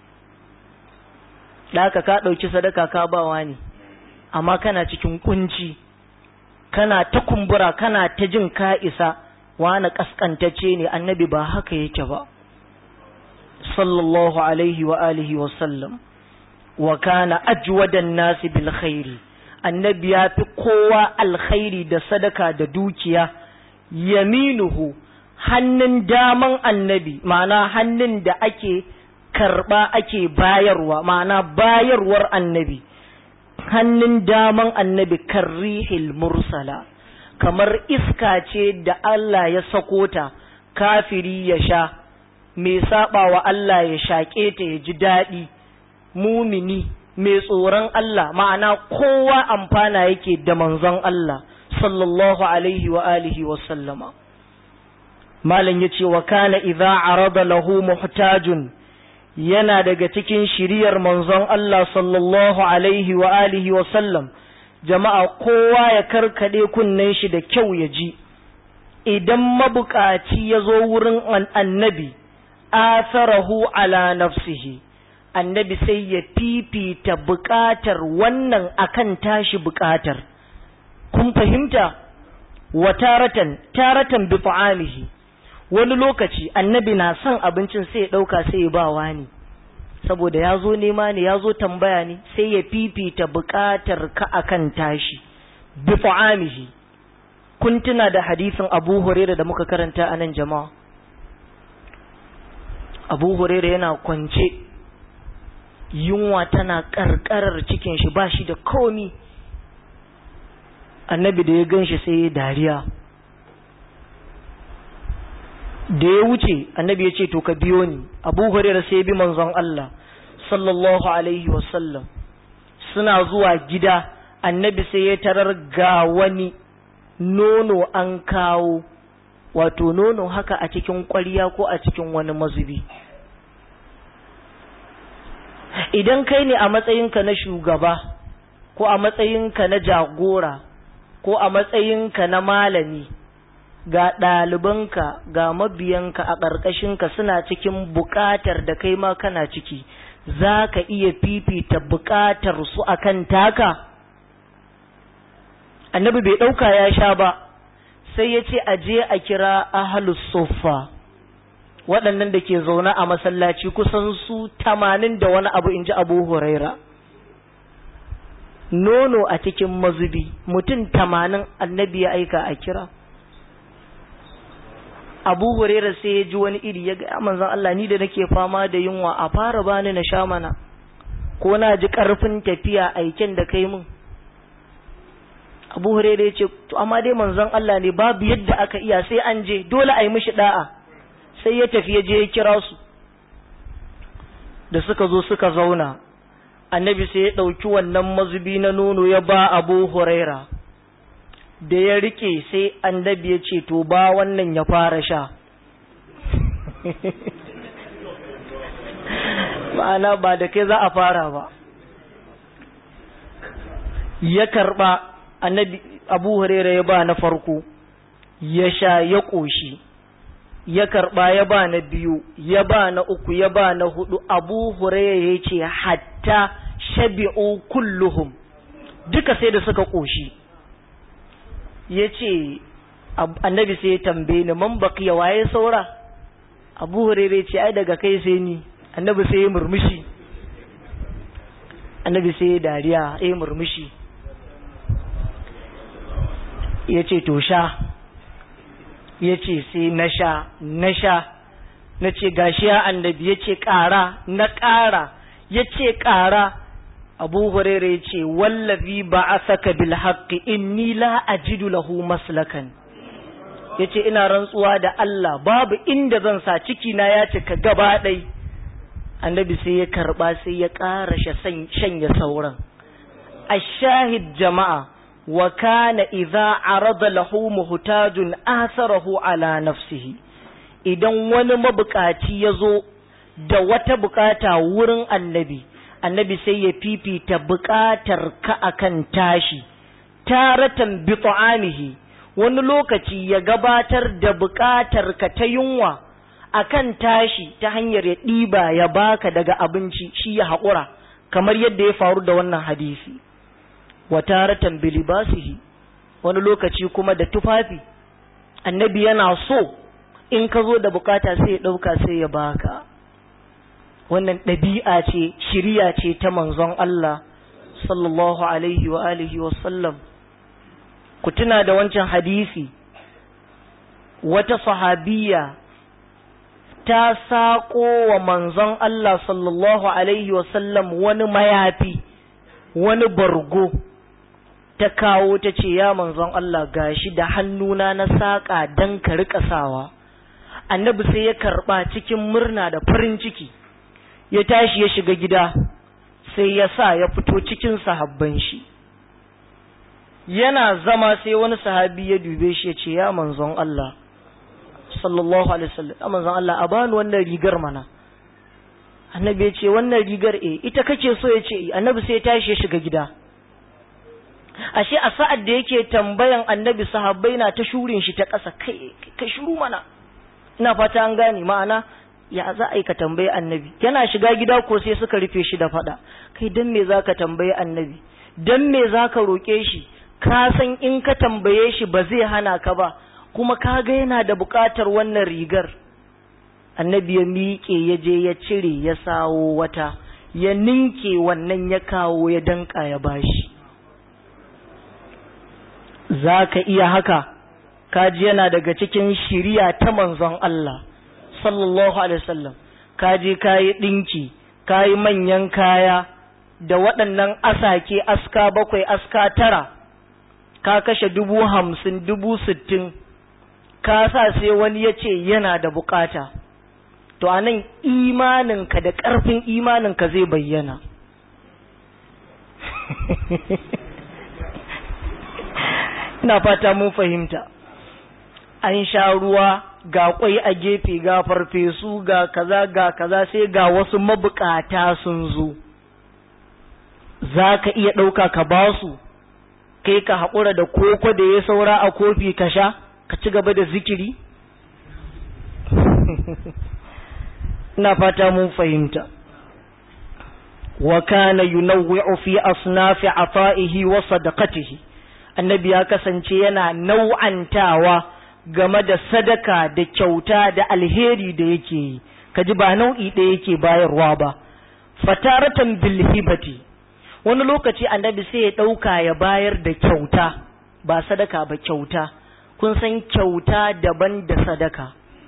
ɗaka ka ɗauki sadaka ka bawa ne amma kana cikin kunci kana ta kumbura kana ta jin ka isa wani ƙasƙantacce ne annabi ba haka yake ba sallallahu alaihi wa alihi wa sallam wa kana ajwadan nasi bil khairi annabi ya fi kowa alkhairi da sadaka da dukiya yaminuhu hannun daman annabi ma'ana hannun da ake karba ake bayarwa ma'ana bayarwar annabi hannun daman annabi karrihil mursala kamar iska ce da Allah ya sako ta kafiri ya sha mai saba wa Allah ya shaƙe ta ya ji daɗi mumini mai tsoron Allah ma'ana kowa amfana yake da manzon Allah sallallahu alaihi wa alihi wa sallama malam yace wa kana idza arada lahu muhtajun yana daga cikin shiriyar manzon Allah sallallahu alaihi wa alihi wa sallam jama'a kowa ya karkade kunnen shi da kyau ya ji idan mabukaci ya zo wurin annabi atharahu ala nafsihi annabi sai ya fifita buƙatar wannan akan tashi buƙatar kun fahimta wa taratan taratan bi ta'amihi wani lokaci annabi na son abincin sai ya ɗauka sai ya ba wani saboda ya zo nema ne ya zo tambaya ne sai ya fifita buƙatar ka akan tashi bi ta'amihi kun tuna da hadisin Abu Hurairah da muka karanta a nan jama'a Abu Hurairah yana kwance yunwa tana karkarar cikin shi ba shi da komi annabi da ya gan shi sai ya dariya da ya wuce annabi ya ce to ka biyo ni abu hurairah sai ya bi manzon Allah sallallahu alaihi wasallam suna zuwa gida annabi sai ya tarar ga wani nono an kawo wato nono haka a cikin ƙwarya ko a cikin wani mazubi idan kai ne a matsayinka na shugaba ko a matsayinka na jagora ko a matsayinka na malami ga ɗalibanka ga mabiyanka a ƙarƙashinka suna cikin buƙatar da kai ma kana ciki za ka iya fifita buƙatar su akan taka annabi bai ɗauka ya sha ba sai ya ce a je a kira ahalus suffa waɗannan da ke zaune a masallaci kusan su tamanin da wani abu in ji abu huraira nono a cikin mazubi mutum tamanin annabi ya aika a kira abu huraira sai ya ji wani iri ya ga manzon Allah ni da nake fama da yunwa a fara bani na sha mana ko na ji karfin tafiya aiken da kai mun abu huraira ya ce to amma dai manzon Allah ne babu yadda aka iya sai an je dole a yi mishi da'a sai ya tafi ya je ya kira su da suka zo suka zauna annabi sai ya ɗauki wannan mazubi na nono ya ba abu huraira da ya rike sai annabi ya ce to ba wannan ya fara sha ma'ana ba da kai za a fara ba ya karba annabi abu huraira ya ba na farko ya sha ya ƙoshi ya karba ya ba na biyu ya ba na uku ya ba na hudu abu huraira ya ce hatta shabi'u kulluhum duka sai da suka ƙoshi ya ce annabi sai ya tambaye ni man baqiya waye saura abu hurairah ce ai daga kai sai ni annabi sai ya murmushi annabi sai ya dariya ya murmushi ya ce to sha ya ce sai na sha na sha na ce gashi ya annabi ya ce ƙara na ƙara ya ce ƙara abu hurairah ya ce wallazi ba a saka bil haqqi inni la ajidu lahu maslakan ya ce ina rantsuwa da Allah babu inda zan sa ciki na ya cika gaba ɗai annabi sai ya karɓa sai ya ƙara shanya sauran ashahid jama'a wa kana idza arada lahu muhtajun atharahu ala nafsihi idan wani mabukaci ya zo da wata bukata wurin annabi annabi sai ya fifita buƙatar ka akan tashi taratan bi ta'amihi wani lokaci ya gabatar da buƙatar ka ta yunwa akan tashi ta hanyar ya ɗiba ya baka daga abinci shi ya haƙura kamar yadda ya faru da wannan hadisi wa taratan bi libasihi wani lokaci kuma da tufafi annabi yana so in ka zo da bukata sai ya ɗauka sai ya baka wannan ɗabi'a ce shiriya ce ta manzon Allah sallallahu alaihi wa alihi wa sallam ku tuna da wancan hadisi wata sahabiya ta saƙo wa manzon Allah sallallahu alaihi wa sallam wani mayafi wani bargo ta kawo ta ce ya manzon Allah gashi da hannuna na saƙa don ka riƙa sawa annabi sai ya karɓa cikin murna da farin ciki ya tashi ya shiga gida sai ya sa ya fito cikin sahabban shi yana zama sai wani sahabi ya dube shi ya ce ya manzon Allah sallallahu alaihi wasallam ya manzon Allah a bani wannan rigar mana annabi ya ce wannan rigar eh ita kake so ya ce annabi sai ya tashi ya shiga gida ashe a sa'ad da yake tambayan annabi sahabbai na ta shurin shi ta ƙasa kai kai shuru mana ina fata an gane ma'ana ya za a yi ka tambayi annabi yana shiga gida ko sai suka rufe shi da fada kai dan me zaka tambayi annabi dan me zaka roke shi ka san in ka tambaye shi ba zai hana ka ba kuma ka ga yana da buƙatar wannan rigar annabi ya miƙe ya je ya cire ya sawo wata ya ninke wannan ya kawo ya danka ya bashi za ka iya haka kaji yana daga cikin shiriya ta manzon Allah sallallahu alaihi wasallam ka je ka yi ɗinki ka yi manyan kaya da waɗannan asake aska bakwai aska tara ka kashe dubu hamsin dubu sittin ka sa sai wani ya ce yana da bukata to a nan imaninka da ƙarfin imaninka zai bayyana ina fata mun fahimta an sha ruwa ga kwai a gefe ga farfesu ga kaza ga kaza sai ga wasu mabukata sun zo za ka iya ɗauka ka ba su kai ka haƙura da koko da ya saura a kofi ka sha ka ci gaba da zikiri ina fata mun fahimta wa kana yunawwi'u fi asnafi ata'ihi wa sadaqatihi annabi ya kasance yana nau'antawa game da sadaka da kyauta da alheri da yake yi kaji ba nau'i ɗaya yake bayarwa ba fataratan bil hibati wani lokaci annabi sai ya ɗauka ya bayar da kyauta ba sadaka ba kyauta kun san kyauta daban da sadaka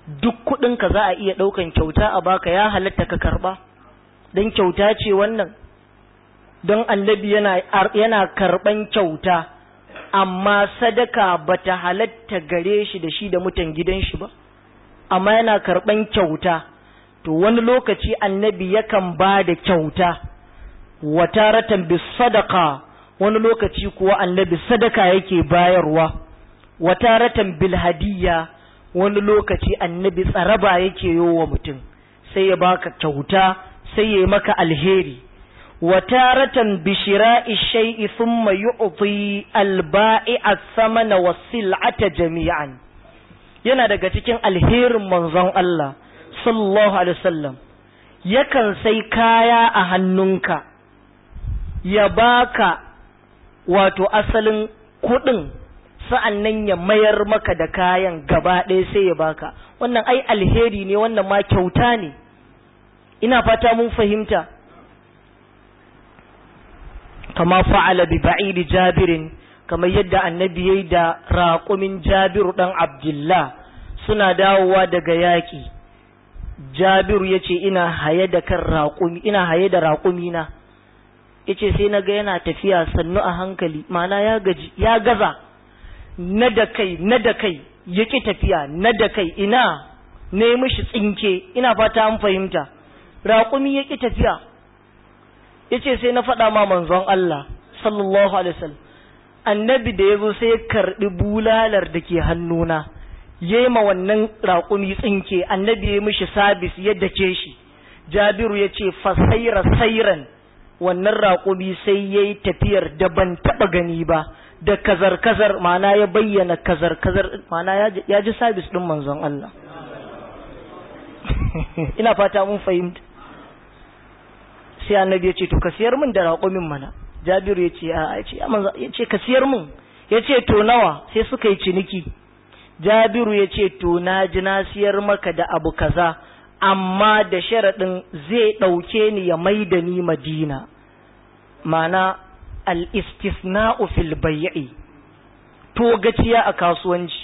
duk kuɗinka za a iya ɗaukan kyauta a baka ya halatta ka karɓa don kyauta ce wannan don annabi yana, yana karɓan kyauta amma sadaka bata halatta gare shi da shi da mutan gidan shi ba amma yana karɓan kyauta to wani lokaci annabi yakan ba da kyauta wataratan bis sadaka wani lokaci kuwa annabi sadaka yake bayarwa wataratan bil hadiyya wani lokaci annabi tsaraba yake yi wa mutum sai ya baka kyauta sai ya maka alheri wataratan bishira'i shay'i thumma yu'ti al-ba'i'a thamana was-sil'ata jami'an yana daga cikin alherin manzon Allah sallallahu alaihi wasallam yakan sai kaya a hannunka ya baka wato asalin kuɗin sa'an nan ya mayar maka da kayan gaba ɗaya sai ya baka wannan ai alheri ne wannan ma kyauta ne ina fata mun fahimta kama fa'ala bi ba'idi jabirin kamar yadda annabi yayi da raƙumin jabiru ɗan abdullah suna dawowa daga yaƙi jabiru ya ce ina haye da kan raƙumi ina haye da raƙumi na ya ce sai na ga yana tafiya sannu a hankali mana ya gaji ya gaza na da kai na da kai ya ƙi tafiya na da kai ina ne mishi tsinke ina fata an fahimta raƙumi ya ƙi tafiya ya ce sai na faɗa ma manzon Allah sallallahu alaihi wasallam annabi da ya zo sai ya karɓi bulalar da ke hannuna ya yi ma wannan raƙumi tsinke annabi ya yi mishi sabis ya dake shi jabiru ya ce fasaira sairan wannan raƙumi sai ya yi tafiyar da ban taɓa gani ba da kazar-kazar mana ya bayyana kazar-kazar mana ya ji sabis ɗin manzon Allah ina fata mun fahimta sai annabi ya ce to ka siyar min da raƙumin mana jabiru ya ce a ya ce ka siyar min ya ce to nawa sai suka yi ciniki jabiru ya ce to na ji na siyar maka da abu kaza amma da sharaɗin zai ɗauke ni ya mai da ni madina mana al-istisna'u fil bai'i to gaciya a kasuwanci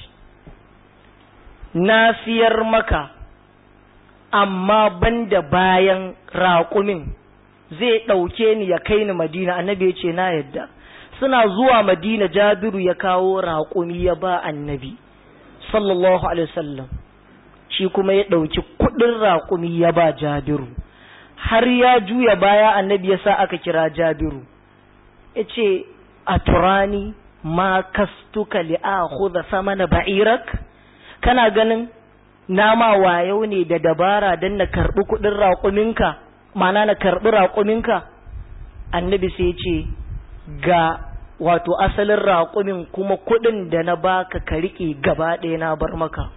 na siyar maka amma banda bayan raƙumin zai ɗauke ni ya kai ni madina annabi ya ce na yadda suna zuwa madina jabiru ya kawo raƙumi ya ba annabi sallallahu alaihi wasallam shi kuma ya ɗauki kuɗin raƙumi ya ba jabiru har ya juya baya annabi ya sa aka kira jabiru ya ce a turani ma kastuka li'akhudha samana ba'irak kana ganin nama wayau ne da dabara don na karɓi kuɗin raƙuminka mana na karɓi raƙuminka annabi sai ce ga wato asalin raƙumin kuma kuɗin da na baka ka riƙe gaba ɗaya na bar maka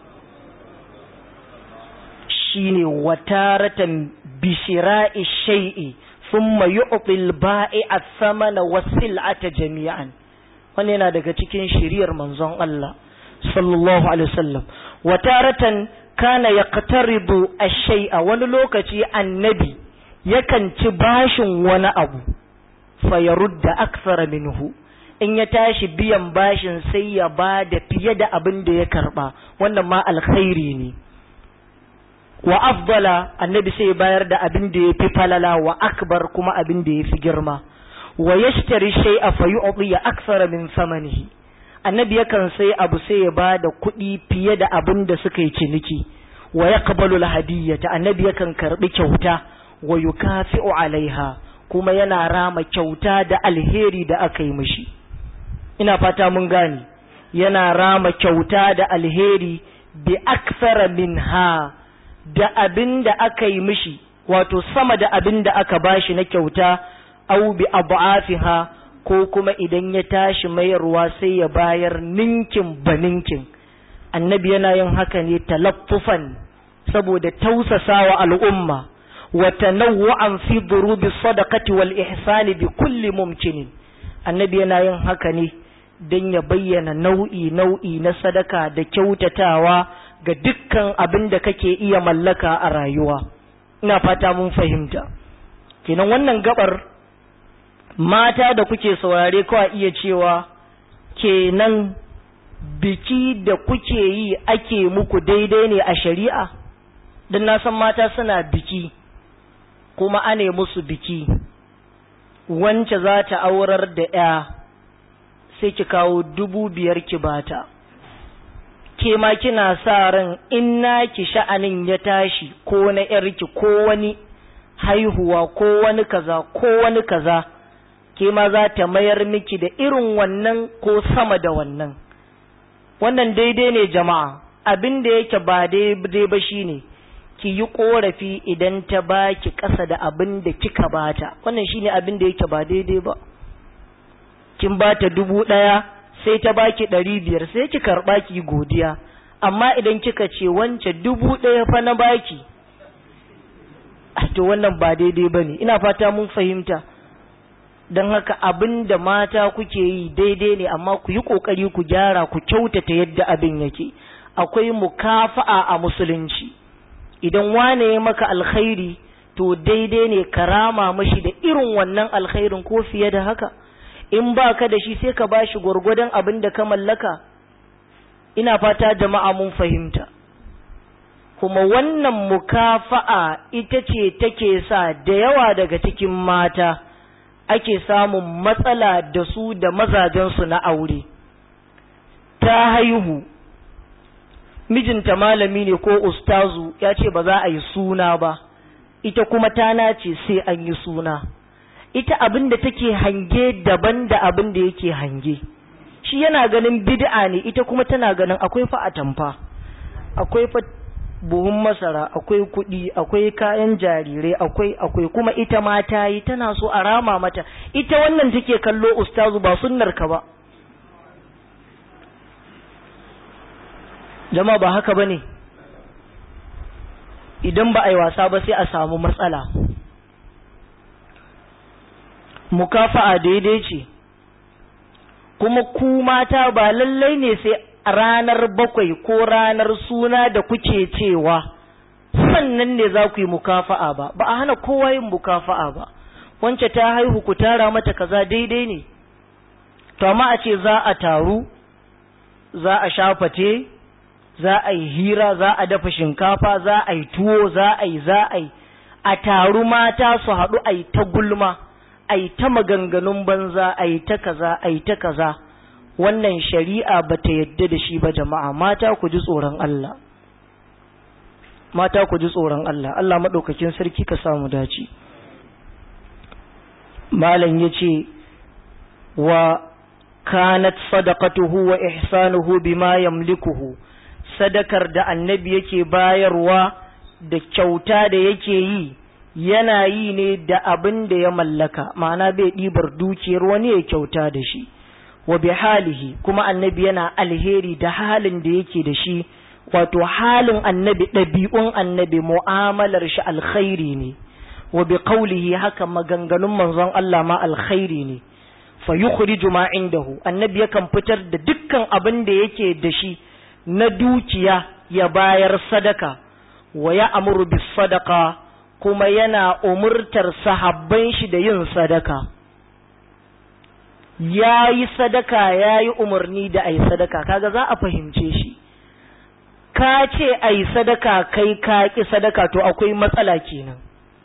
shine wataratan bishira'i shay'i thumma yu'ti al-ba'i'a thamana was-sil'ata jami'an wannan yana daga cikin shiriyar manzon Allah sallallahu alaihi wasallam wataratan kana yaqtaribu ash-shay'a wani lokaci annabi yakan ci bashin wani abu fa yarudda akthara minhu in ya tashi biyan bashin sai ya ba da fiye da abin da ya karba wannan ma alkhairi ne wa afdala annabi sai ya bayar da abin da ya fi falala wa akbar kuma abin da ya fi girma wa yashtari shay'a fa yu'ti akthara min samanihi annabi yakan sai abu sai ya ba da kuɗi fiye da abin da suka yi ciniki wa yaqbalu al-hadiyyata annabi yakan karbi kyauta wa yukafi'u alaiha kuma yana rama kyauta da alheri da aka yi mishi ina fata mun gane yana rama kyauta da alheri bi akthara minha da abin da aka yi mishi wato sama da abin da aka bashi na kyauta au bi abu'afiha ko kuma idan ya tashi mayarwa sai ya bayar ninkin ba ninkin annabi yana yin haka ne talaffufan saboda tausasawa al'umma wa tanawwa'an fi durubi sadaqati wal ihsani bi kulli mumkinin annabi yana yin haka ne don ya bayyana nau'i nau'i na sadaka da kyautatawa ga dukkan abin da kake iya mallaka a rayuwa ina fata mun fahimta kenan wannan gabar mata da kuke saurare kawai iya cewa kenan biki da kuke yi ake muku daidai ne a shari'a don na san mata suna biki kuma ane musu biki wance za ta aurar da ya sai ki kawo dubu biyar ki bata ke ma kina sa ran in naki sha'anin ya tashi ko na yarki ko wani haihuwa ko wani kaza ko wani kaza ke ma za ta mayar miki da irin wannan ko sama da wannan wannan daidai ne jama'a abin da yake ba daidai ba shine ki yi korafi idan ta baki ƙasa da abin da kika bata wannan shine abin da yake ba daidai ba kin bata dubu ɗaya sai ta baki ɗari biyar sai ki karɓa ki godiya amma idan kika ce wance dubu ɗaya fa na baki to wannan ba daidai ba ne ina fata mun fahimta don haka abin da mata kuke yi daidai ne amma ku yi ƙoƙari ku gyara ku kyautata yadda abin yake akwai mukafa'a a musulunci idan wane ya maka alkhairi to daidai ne karama mashi da irin wannan alkhairin ko fiye da haka in ba ka da shi sai ka bashi gwargwadon abin da ka mallaka ina fata jama'a mun fahimta kuma wannan mukafa'a ita ce take sa da yawa daga cikin mata ake samun matsala da su da mazajensu na aure ta haihu mijinta malami ne ko ustazu ya ce ba za a yi suna ba ita kuma ta nace sai an yi suna ita abin da take hange daban da abin da yake hange shi yana ganin bid'a ne ita kuma tana ganin akwai fa atamfa akwai fa buhun masara akwai kuɗi akwai kayan jarirai akwai akwai kuma ita ma ta yi tana so a rama mata ita wannan take kallo ustazu ba sunnar ka ba jama'a ba haka bane idan ba a yi wasa ba sai a samu matsala mukafa'a daidai ce kuma ku mata ba lallai ne sai ranar bakwai ko ranar suna da kuke cewa sannan ne za ku yi mukafa'a ba ba a hana kowa yin mukafa'a ba wance ta haihu ku tara mata kaza daidai ne to amma a ce za a taru za a shafate za a yi hira za a dafa shinkafa za a yi tuwo za a yi za a yi a taru mata su haɗu a yi ta gulma a yi ta maganganun banza a yi ta kaza a yi ta kaza wannan shari'a ba ta yadda da shi ba jama'a mata ku ji tsoron Allah mata ku ji tsoron Allah Allah maɗaukakin sarki ka samu dace malam ya ce wa kanat sadaqatuhu wa ihsanuhu bima yamlikuhu sadakar da annabi yake bayarwa da kyauta da yake yi yana yi ne da abin da ya mallaka ma'ana bai ɗibar dukiyar wani ya kyauta da shi wa bi halihi kuma annabi yana alheri da halin da yake da shi wato halin annabi ɗabi'un annabi mu'amalar shi alkhairi ne wa bi qawlihi haka maganganun manzon Allah ma alkhairi ne fa yukhriju ma indahu annabi yakan fitar da dukkan abin da yake da shi na dukiya ya bayar sadaka wa ya amuru bis sadaka kuma yana umurtar sahabban shi da yin sadaka ya yi sadaka ya yi umarni da a yi sadaka kaga za a fahimce shi ka ce a yi sadaka kai ka ƙi sadaka to akwai matsala kenan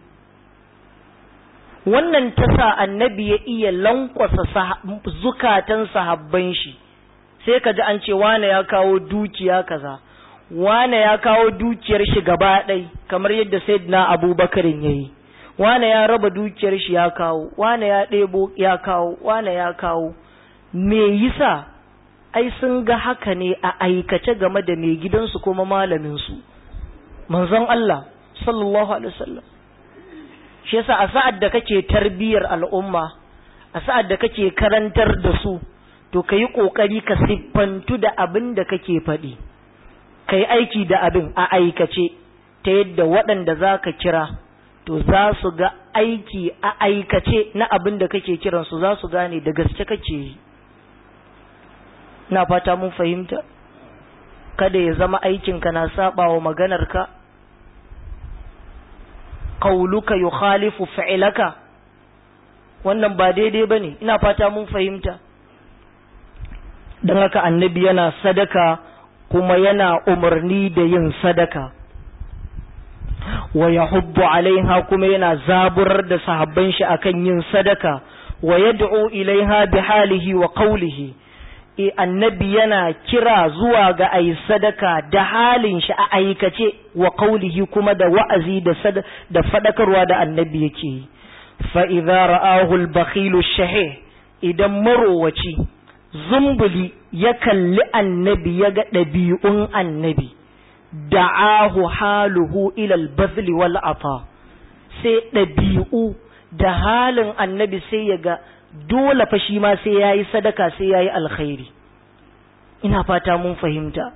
wannan ta sa annabi ya iya lankwasa zukatan sahabban shi sai ka ji an ce wane ya kawo dukiya kaza wane ya kawo dukiyar shi gaba ɗai kamar yadda sayyidina abubakarin ya yi wane ya raba dukiyar shi ya kawo wane ya ɗebo ya kawo wane ya kawo me yasa ai sun ga haka ne a aikace game da mai gidansu kuma malaminsu manzon Allah sallallahu alaihi wasallam shi yasa a sa'ad da kake tarbiyar al'umma a sa'ad da kake karantar da su to ka yi ƙoƙari ka siffantu da abin da kake faɗi ka yi aiki da abin a aikace ta yadda waɗanda za ka kira to za su ga aiki a aikace na abin da kake kiransu za su gane da gaske kake yi na fata mun fahimta kada ya zama aikinka na saba wa maganarka qauluka yukhalifu fi'laka wannan ba daidai bane ina fata mun fahimta don haka annabi yana sadaka kuma yana umarni da yin sadaka wa yahuddu alaiha kuma yana zaburar da sahabban shi akan yin sadaka wa yad'u ilaiha bi halihi wa qawlihi e annabi yana kira zuwa ga ayi sadaka da halin shi a aikace wa qawlihi kuma da wa'azi da sad da fadakarwa da annabi yake yi fa idza ra'ahu al-bakhil shahih idan marowaci zumbuli ya kalli annabi ya ga ɗabi'un annabi da'ahu haluhu ilal bazli wal ata sai ɗabi'u da halin annabi sai ya ga dole fa shi ma sai yayi sadaka sai yayi alkhairi ina fata mun fahimta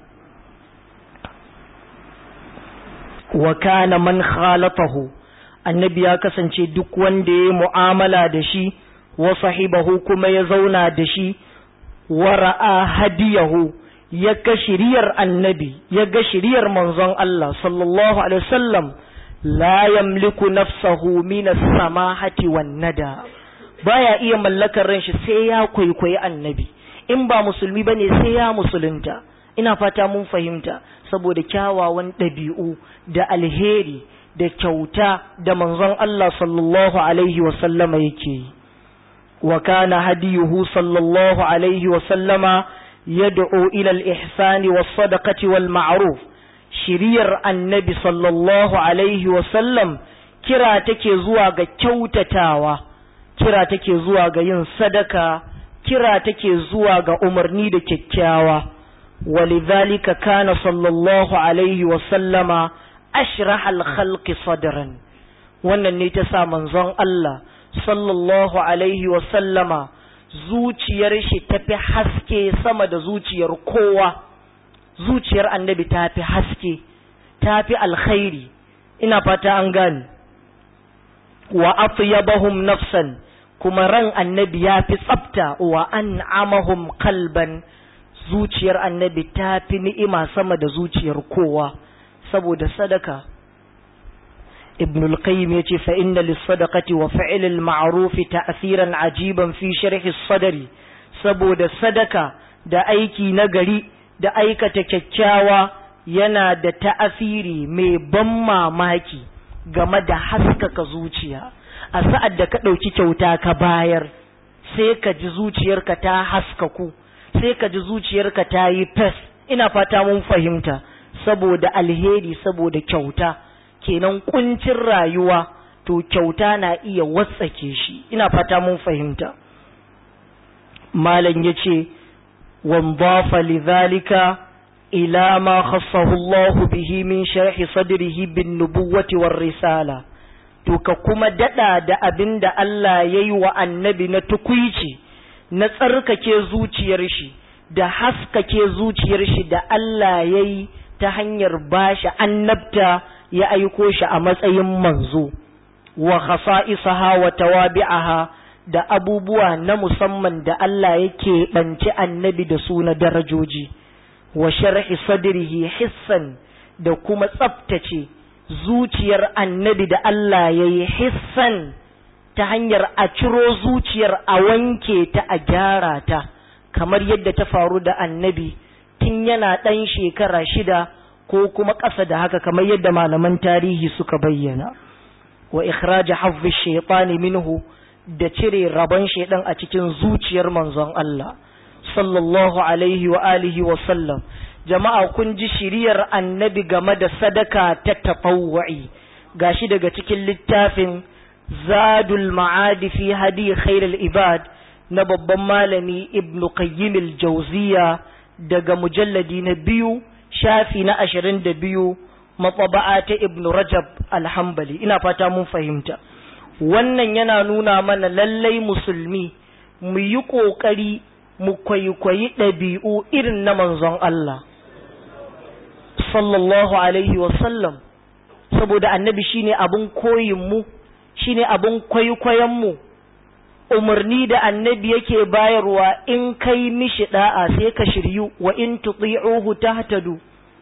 wa kana man khalatahu annabi ya kasance duk wanda ya mu'amala da shi wa sahibahu kuma ya zauna da shi wa ra'a hadiyahu ya ga shiriyar annabi ya ga shiriyar manzon Allah sallallahu alaihi wasallam la yamliku nafsahu min as-samahati wan nada baya iya mallakar ran shi sai ya kwaikwayi annabi in ba musulmi bane sai ya musulunta ina fata mun fahimta saboda kyawawan ɗabi'u da alheri da kyauta da manzon Allah sallallahu alaihi wasallama yake yi wa kana hadiyuhu sallallahu alaihi wasallama yad'u ila al-ihsani was-sadaqati wal-ma'ruf shiriyar annabi sallallahu alaihi wasallam kira take zuwa ga kyautatawa kira take zuwa ga yin sadaka kira take zuwa ga umarni da kyakkyawa ولذلك كان صلى الله عليه وسلم أشرح الخلق صدرا wannan ne ta sa manzon Allah sallallahu alaihi wasallama zuciyar shi tafi haske sama da zuciyar kowa zuciyar annabi ta fi haske ta fi alkhairi ina fata an gani wa atyabahum nafsan kuma ran annabi ya fi tsafta wa an'amahum qalban zuciyar annabi ta fi ni'ima sama da zuciyar kowa saboda sadaka ibn al-qayyim yace fa inna lis-sadaqati wa fi'l al-ma'ruf ta'thiran ajiban fi sharh as-sadri saboda sadaka da aiki na gari da aikata kyakkyawa yana da ta'asiri mai ban mamaki game da haskaka zuciya a sa'ad da ka ɗauki kyauta ka bayar sai ka ji zuciyarka ta haskaku sai ka ji zuciyarka ta yi fes ina fata mun fahimta saboda alheri saboda kyauta kenan kuncin rayuwa to kyauta na iya watsake shi ina fata mun fahimta malam yace wanzafa lidhalika ila ma khassahu Allah bihi min sharhi sadrihi bin nubuwati war risala to ka kuma dada da abinda Allah yayi wa annabi na tukuici na tsarkake zuciyar shi da haskake zuciyar shi da Allah ya yi ta hanyar bashi annabta ya aiko shi a matsayin manzo wa khasa'isaha wa tawabi'aha da abubuwa na musamman da Allah yake banci annabi da su na darajoji wa sharhi sadrihi hissan da kuma tsaftace zuciyar annabi da Allah ya yi hissan ta hanyar a ciro zuciyar a wanke ta a gyara ta kamar yadda ta faru da annabi tun yana ɗan shekara shida ko kuma ƙasa da haka kamar yadda malaman tarihi suka bayyana wa ikhraja hafzi shaytani minhu da cire rabon shaidan a cikin zuciyar manzon Allah sallallahu alaihi wa alihi wa sallam jama'a kun ji shiriyar annabi game da sadaka ta tafawwa'i gashi daga cikin littafin zadul ma'adi fi hadi khairul ibad na babban malami ibnu qayyim al-jawziya daga mujalladi na biyu shafi na ashirin da biyu matsaba'a ta ibnu rajab alhambali ina fata mun fahimta wannan yana nuna mana lallai musulmi mu yi ƙoƙari mu kwaikwayi ɗabi'u irin na manzon Allah sallallahu alaihi wasallam saboda annabi shine abin koyinmu shine abin kwaikwayonmu umarni da annabi yake bayarwa in kai mishi da'a sai ka shiryu wa in tuti'uhu tahtadu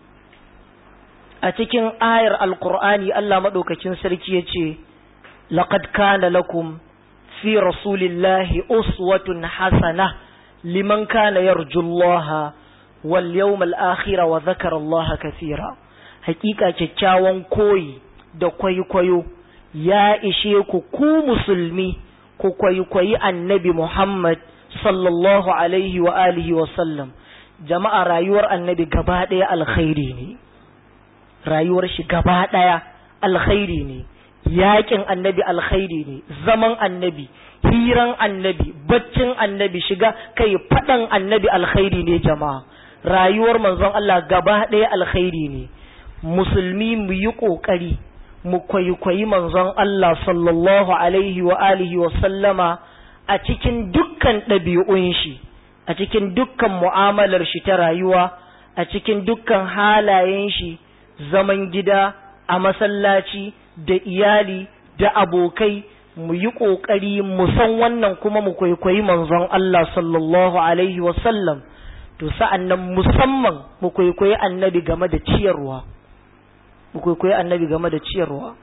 a cikin ayar alqur'ani Allah madaukakin sarki yace laqad kana lakum fi rasulillahi uswatun hasana liman kana yarjullaha wal yawmal akhir wa dhakara Allah kathira hakika kyakkyawan koyi da kwaikwayo ya ishe ku ku musulmi ku kwaikwayi annabi Muhammad sallallahu alaihi wa alihi wa sallam jama'a rayuwar annabi gaba ɗaya alkhairi ne rayuwar shi gaba ɗaya alkhairi ne yakin annabi alkhairi ne zaman annabi hiran annabi baccin annabi shiga kai faɗan annabi alkhairi ne jama'a rayuwar manzon Allah gaba ɗaya alkhairi ne musulmi mu yi ƙoƙari mu kwaikwayi manzon Allah sallallahu alaihi wa alihi wa sallama a cikin dukkan ɗabi'un shi a cikin dukkan mu'amalar shi ta rayuwa a cikin dukkan halayen shi zaman gida a masallaci da iyali da abokai mu yi ƙoƙari mu san wannan kuma mu kwaikwayi manzon Allah sallallahu alaihi wa sallam to sa'an nan musamman mu kwaikwayi annabi game da ciyarwa mu kwaikwayi annabi game da ciyarwa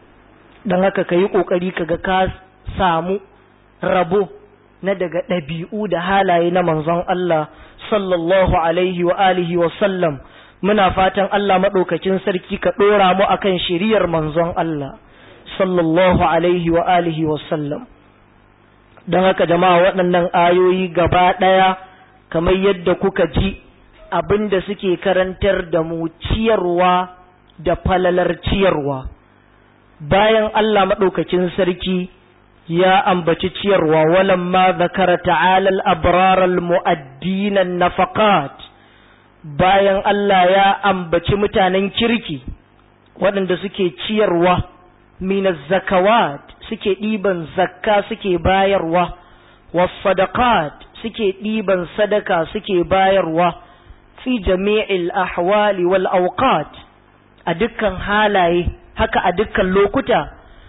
don haka ka yi ƙoƙari ka ga ka samu rabo na daga ɗabi'u da halaye na manzon Allah sallallahu alaihi wa alihi wa sallam muna fatan Allah maɗaukacin sarki ka ɗora mu akan shiriyar manzon Allah sallallahu alaihi wa alihi wa sallam don haka jama'a waɗannan ayoyi gaba ɗaya kamar yadda kuka ji abin da suke karantar da mu ciyarwa da falalar ciyarwa bayan Allah maɗaukakin sarki ya ambaci ciyarwa walamma zakara ta'ala al-abrar al-mu'addin nafaqat bayan Allah ya ambaci mutanen kirki waɗanda suke ciyarwa min zakawat suke ɗiban zakka suke bayarwa was sadaqat suke ɗiban sadaka suke bayarwa fi jami'il ahwali wal awqat a dukkan halaye haka a dukkan lokuta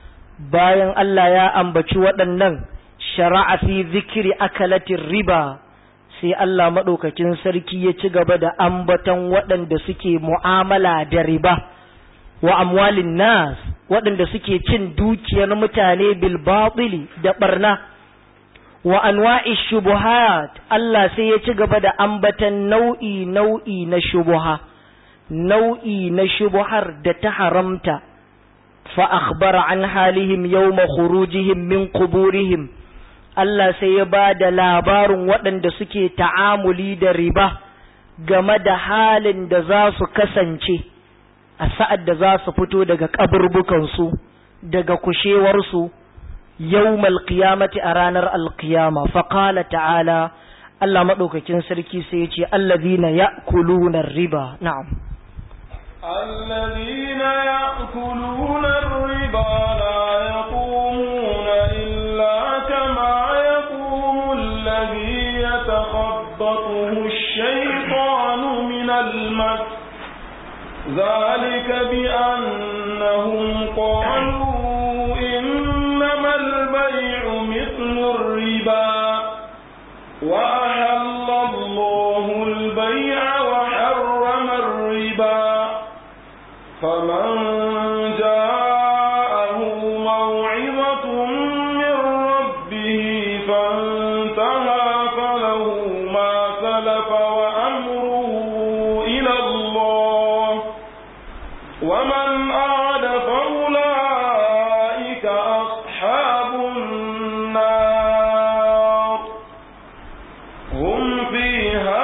bayan Allah ya ambaci waɗannan shara'a fi zikiri akalatin riba sai Allah maɗaukakin sarki ya ci gaba da ambaton waɗanda suke mu'amala da riba wa amwalin nas waɗanda suke cin dukiyar mutane bil batili da barna wa anwa'i shubuhat Allah sai ya ci gaba da ambatan nau'i nau'i na shubuha nau'i na shubuhar da ta haramta fa akhbara an halihim yawma khurujihim min quburihim Allah sai ya ba da labarin waɗanda suke ta'amuli da riba game da halin da za su kasance a sa'ad da za su fito daga kaburbukansu daga kushewarsu yawmal qiyamati a ranar alqiyama fa qala ta'ala Allah madaukakin sarki sai ya ce allazina ya'kuluna riba na'am الذين يأكلون الربا لا يقومون إلا كما يقوم الذي يتخبطه الشيطان من المس ذلك بأنهم قالوا إنما البيع مثل الربا وأحل الله البيع وحرم الربا فمن جاءه موعظة من ربه فانتهى فله ما سلف وأمره إلى الله ومن أعد فأولئك أصحاب النار هم فيها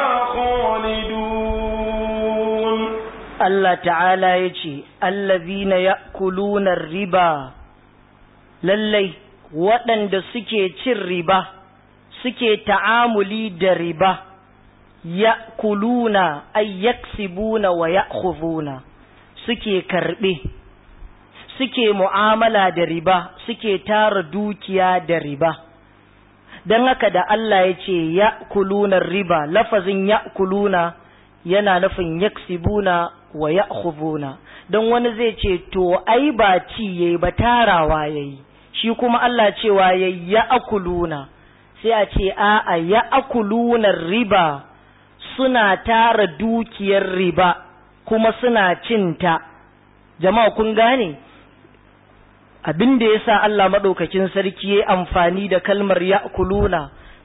خالدون Allah ta'ala ya ce, Allazina ya'kuluna riba, lallai waɗanda suke cin riba, suke ta'amuli da riba, ya'kuluna ay yaksibuna wa ya'khuduna suke karɓe, suke mu'amala da riba, suke tara dukiya da riba. Don haka da Allah ya ce, ya'kuluna riba, lafazin ya'kuluna yana nufin yaksibuna wa ya'khuduna don wani zai ce to ai ba ci yayi ba tarawa yayi shi kuma Allah cewa yayi ya'kuluna sai a ce a'a ya'kuluna riba suna tara dukiyar riba kuma suna cinta jama'a kun gane abin da yasa Allah madaukakin sarki yayi amfani da kalmar ya'kuluna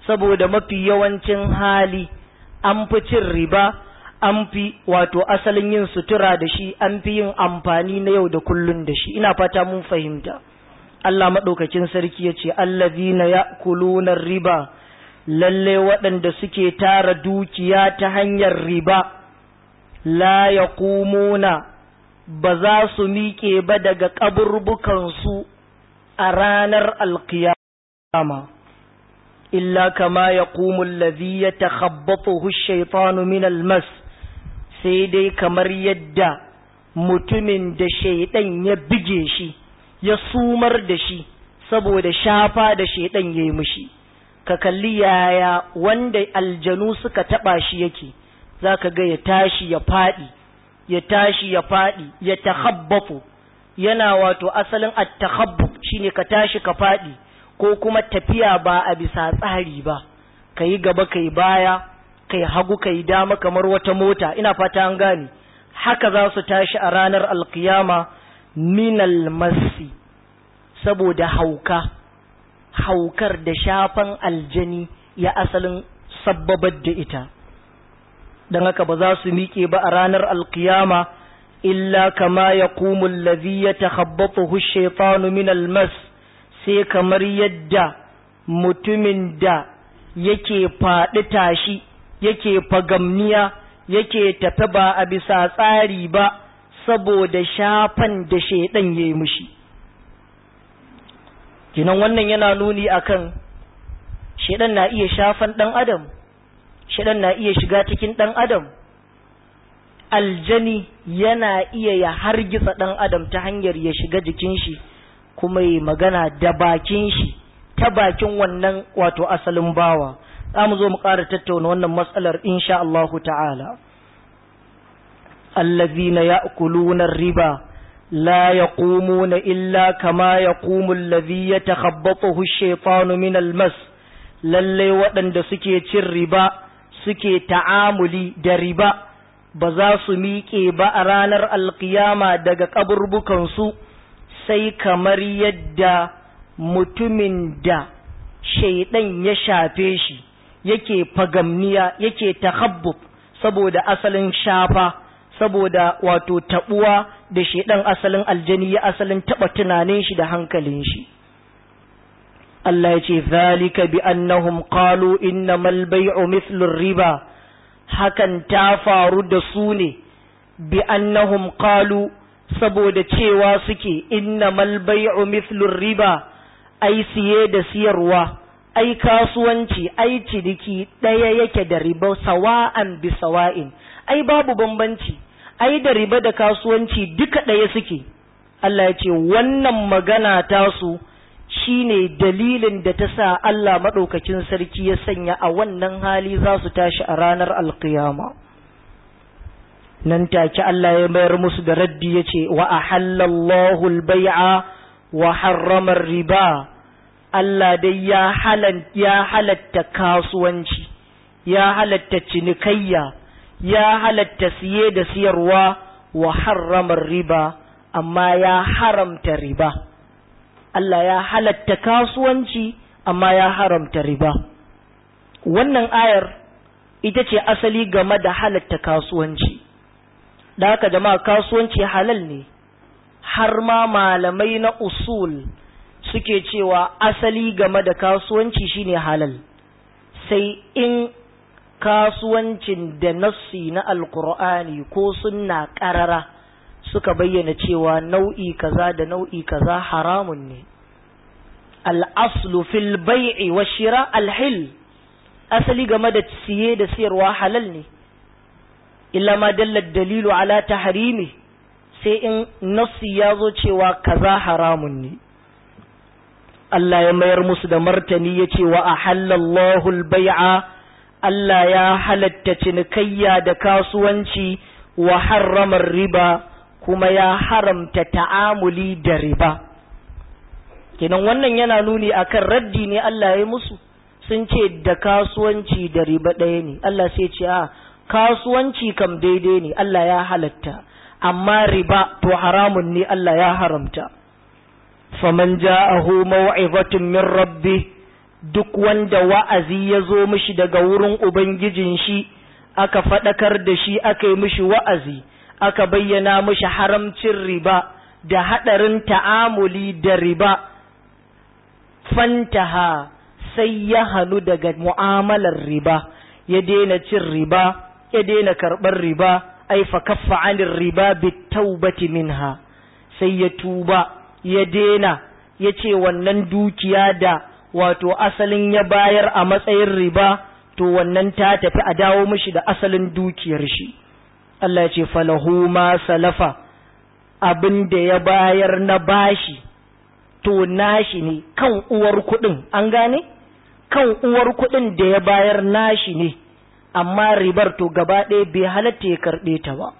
saboda mafi yawancin hali an fi cin riba an fi wato asalin yin sutura da shi an fi yin amfani na yau da kullun da shi ina fata mun fahimta Allah maɗaukakin sarki ya ce allazina ya'kuluna riba lalle waɗanda suke tara dukiya ta hanyar riba la yaqumuna ba za su miƙe ba daga ƙaburbukansu a ranar alkiyama illa kama ya ƙumun lazi ya takhabbatuhu shaitanu min almas sai dai kamar yadda mutumin da shaidan ya bige shi ya sumar da shi saboda shafa da shaidan ya yi mishi ka kalli yaya wanda aljanu suka taɓa shi yake za ka ga ya tashi ya faɗi ya tashi ya faɗi ya takhabbafu yana wato asalin at-takhabbuf shine ka tashi ka faɗi ko kuma tafiya ba a bisa tsari ba kai gaba kai baya kai hagu kai dama kamar wata mota ina fata an gane haka za su tashi a ranar alkiyama minal masi saboda hauka haukar da shafan aljani ya asalin sabbabar da ita don haka ba za su miƙe ba a ranar alkiyama illa kama ya kumun lazi ya takhabbatuhu shaitanu min almas sai kamar yadda mutumin da yake faɗi tashi yake fagamniya yake tafi ba a bisa tsari ba saboda shafan da shaidan ya yi mushi kinan wannan yana nuni akan shaidan na iya shafan ɗan adam shaidan na iya shiga cikin ɗan adam aljani yana iya ya hargitsa ɗan adam ta hanyar ya shiga jikin shi kuma yi magana da bakin shi ta bakin wannan wato asalin bawa za mu zo mu ƙara tattauna wannan matsalar insha Allahu ta'ala allazina ya'kuluna riba la yaqumuna illa kama yaqumu allazi yatakhabbathu ash-shaytanu min al-mas lalle waɗanda suke cin riba suke ta'amuli da riba ba za su miƙe ba a ranar alkiyama daga kaburbukansu sai kamar yadda mutumin da shaidan ya shafe shi yake fagamniya yake takhabbub saboda asalin shafa saboda wato tabuwa da shaidan asalin aljani ya asalin taba tunanin shi da hankalin shi Allah ya ce zalika bi annahum qalu innamal bay'u mithlu riba hakan ta faru da su ne bi annahum qalu saboda cewa suke innamal bay'u mithlu riba ai siye da siyarwa ai kasuwanci ai ciniki ɗaya yake da riba sawa'an bi sawa'in ai babu bambanci ai da riba da kasuwanci duka ɗaya suke Allah ya ce wannan magana tasu shine dalilin da ta sa Allah maɗaukakin sarki ya sanya a wannan hali za su tashi a ranar alkiyama nan take Allah ya mayar musu da raddi ya ce wa ahallallahu al-bai'a wa harrama riba Allah dai ya halatta kasuwanci, ya halatta cinikayya, ya halatta siye da siyarwa wa harramar riba, amma ya haramta riba. Allah ya halatta kasuwanci, amma ya haramta riba. Wannan ayar ita ce asali game da halatta kasuwanci, da haka jama'a kasuwanci halal ne, har ma malamai na usul. suke cewa asali game da kasuwanci shine halal sai in kasuwancin da nassi na alkur'ani ko sunna karara suka bayyana cewa nau'i kaza da nau'i kaza haramun ne al'aslu fil bai'i wa shira alhil asali game da siye da siyarwa halal ne illa ma dallar dalilu ala tahrimi sai in nassi ya zo cewa kaza haramun ne Allah ya mayar musu da martani ya ce wa a halallahu bai'a Allah ya halatta cinikayya da kasuwanci wa harramar riba kuma ya haramta ta'amuli da riba kenan wannan yana nuni akan raddi ne Allah ya musu sun ce da kasuwanci da riba ɗaya ne Allah sai ce a kasuwanci kam daidai ne Allah ya halatta amma riba to haramun ne Allah ya haramta faman ja'ahu maw'izatun min rabbi duk wanda wa'azi ya zo mishi daga wurin ubangijin shi aka faɗakar da shi aka yi mishi wa'azi aka bayyana mishi haramcin riba da haɗarin ta'amuli da riba fantaha sai ya hannu daga mu'amalar riba ya daina cin riba ya daina karɓar riba ai fa kaffa anir riba bitaubati minha sai ya tuba ya daina ya ce wannan dukiya da wato asalin ya bayar a matsayin riba to wannan ta tafi a dawo mishi da asalin dukiyar shi Allah ya ce falahu ma salafa abin da ya bayar na bashi to nashi ne kan uwar kuɗin an gane kan uwar kuɗin da ya bayar nashi ne amma ribar to gaba ɗaya bai halatta ya karɓe ta ba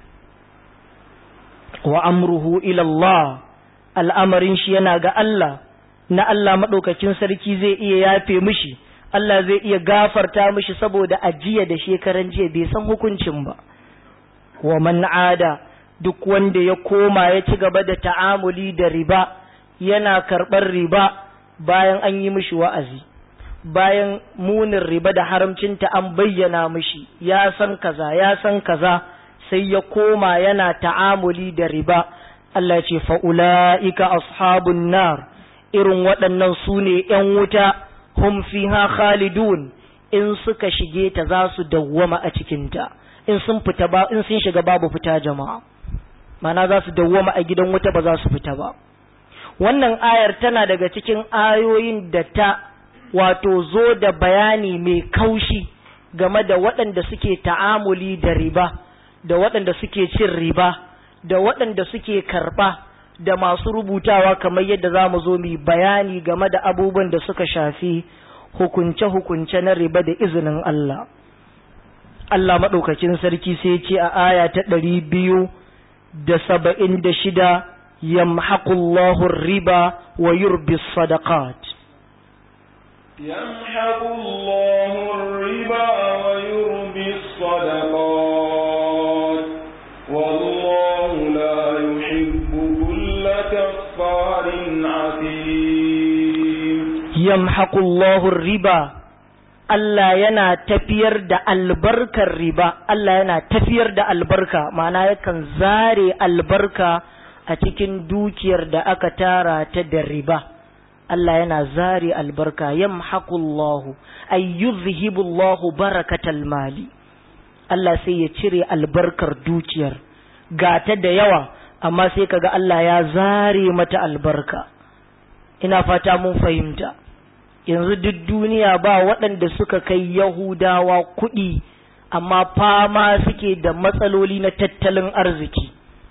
wa amruhu ila Allah al'amarin shi yana ga Allah na Allah maɗaukacin sarki zai iya yafe mishi Allah zai iya gafarta mishi saboda ajiya da shekaran jiya bai san hukuncin ba wa man ada duk wanda ya koma ya ci gaba da ta'amuli da riba yana karɓar riba bayan an yi mishi wa'azi bayan munin riba da haramcinta an bayyana mishi ya san kaza ya san kaza sai ya koma yana ta'amuli da riba Allah ce fa'ula'ika ashabun nar irin waɗannan su ne ‘yan wuta hum fiha khalidun in suka shige ta za su dawwama a cikinta in sun fita ba in sun shiga babu fita jama'a mana za su dawwama a gidan wuta ba za su fita ba wannan ayar tana daga cikin ayoyin da ta wato zo da bayani mai kaushi game da waɗanda suke ta'amuli da riba da waɗanda suke cin riba da waɗanda suke karɓa da masu rubutawa kamar yadda za mu zo mu bayani game da abubuwan da suka shafi hukunce-hukunce na riba da izinin Allah. Allah maɗaukacin sarki sai ce a aya ta ɗari biyu da saba'in da shida yamhaqullahu riba wa yurbi sadaqat. يمحق الله الربا ويربي الصدقات والله لا يحب كل كفار عظيم يمحق الله الربا Allah yana tafiyar da albarkar riba, Allah yana tafiyar da albarka, ma'ana yakan zare albarka a cikin dukiyar da aka tara ta da riba. Allah yana zare albarka yamhaqullahu ay yuzhibullahu barakatal mali Allah sai ya cire albarkar dukiyar gata da yawa amma sai kaga Allah ya zare mata albarka ina fata mun fahimta yanzu duk duniya ba waɗanda suka kai Yahudawa kuɗi amma fama suke da matsaloli na tattalin arziki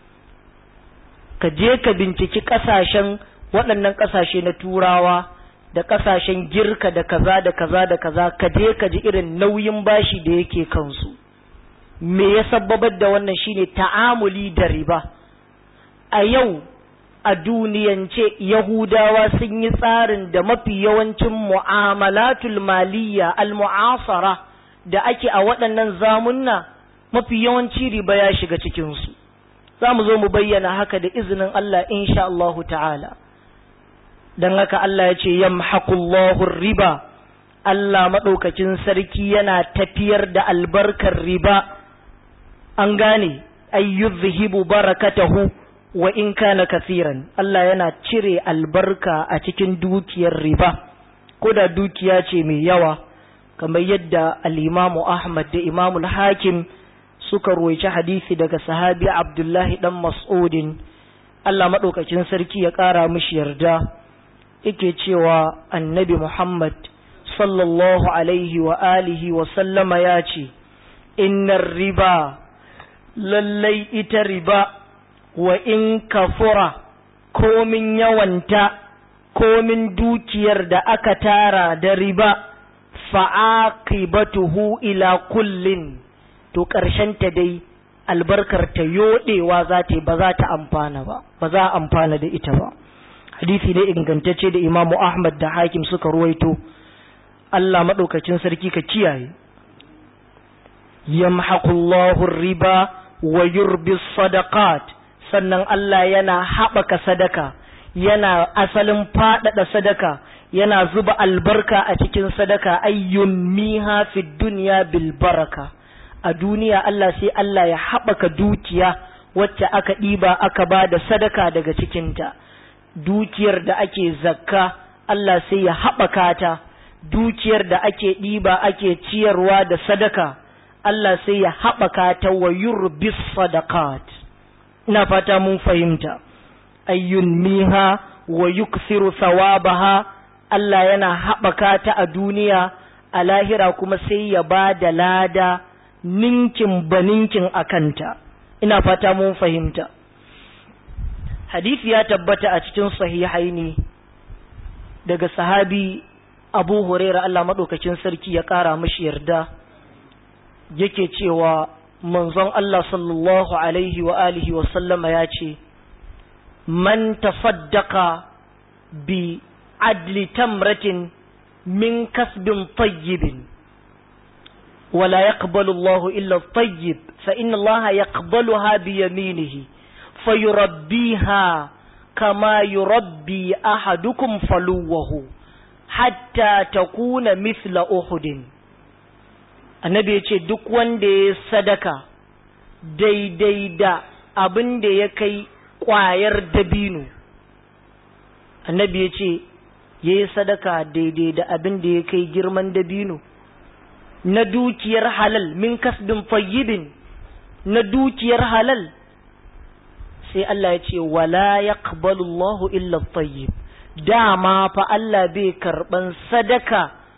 ka je ka binciki ƙasashen waɗannan ƙasashe na turawa da ƙasashen girka da kaza da kaza da kaza ka je ka ji irin nauyin bashi da yake kansu me ya sababar da wannan shine ta'amuli da riba a yau a duniyance yahudawa sun yi tsarin da mafi yawancin mu'amalatul maliyya al-mu'asara da ake a waɗannan zamunna mafi yawanci riba ya shiga cikinsu za mu zo mu bayyana haka da izinin Allah insha Allahu ta'ala don haka Allah ya ce yamhaqullahu riba Allah maɗaukacin sarki yana tafiyar da albarkar riba an gane ayyuzhibu barakatahu wa in kana kasiran Allah yana cire albarka a cikin dukiyar riba ko da dukiya ce mai yawa kamar yadda al-Imamu Ahmad da Imamu Hakim suka roici hadisi daga sahabi Abdullahi dan Mas'udin Allah maɗaukacin sarki ya ƙara mishi yarda yake cewa annabi Muhammad sallallahu alaihi wa alihi wa sallama ya ce, Innar riba, lallai ita riba wa in kafura komin yawanta, komin dukiyar da aka tara da riba, fa'aqibatuhu ila kullin, to ta dai albarkar ta yoɗewa za ta ba za ta amfana ba, ba za a amfana da ita ba. hadisi ne ingantacce da imamu ahmad da hakim suka ruwaito Allah maɗaukacin sarki ka kiyaye yamhaqullahu riba wa yurbi sadaqat sannan Allah yana haɓaka sadaka yana asalin faɗaɗa sadaka yana zuba albarka a cikin sadaka ayyun miha fi duniya bil baraka a duniya Allah sai Allah ya haɓaka dukiya wacce aka ɗiba aka ba da sadaka daga cikinta dukiyar da ake zakka Allah sai ya haɓaka ta dukiyar da ake ɗiba ake ciyarwa da sadaka Allah sai ya haɓaka ta wa yurbis sadaqat ina fata mun fahimta ayyun miha wa yukthiru thawabaha Allah yana haɓaka ta a duniya a lahira kuma sai ya ba da lada ninkin baninkin a kanta ina fata mun fahimta hadisi ya tabbata a cikin sahihaini daga sahabi abu huraira Allah maɗaukacin sarki ya ƙara mashi yarda yake cewa manzon Allah sallallahu alaihi wa alihi wa sallama ya ce man tasaddaqa bi adli tamratin min kasbin tayyibin ولا يقبل الله إلا الطيب فإن الله يقبلها بيمينه فيربيها كما يربي أحدكم فلوه حتى تكون مثل أحد annabi ya ce duk wanda ya sadaka daidai da abin da ya kai ƙwayar dabino annabi ya ce ya yi sadaka daidai da abin da ya kai girman dabino na dukiyar halal min kasbin fayyibin na dukiyar halal sai Allah ya ce wala yaqbalu Allahu illa tayyib dama fa Allah bai karban sadaka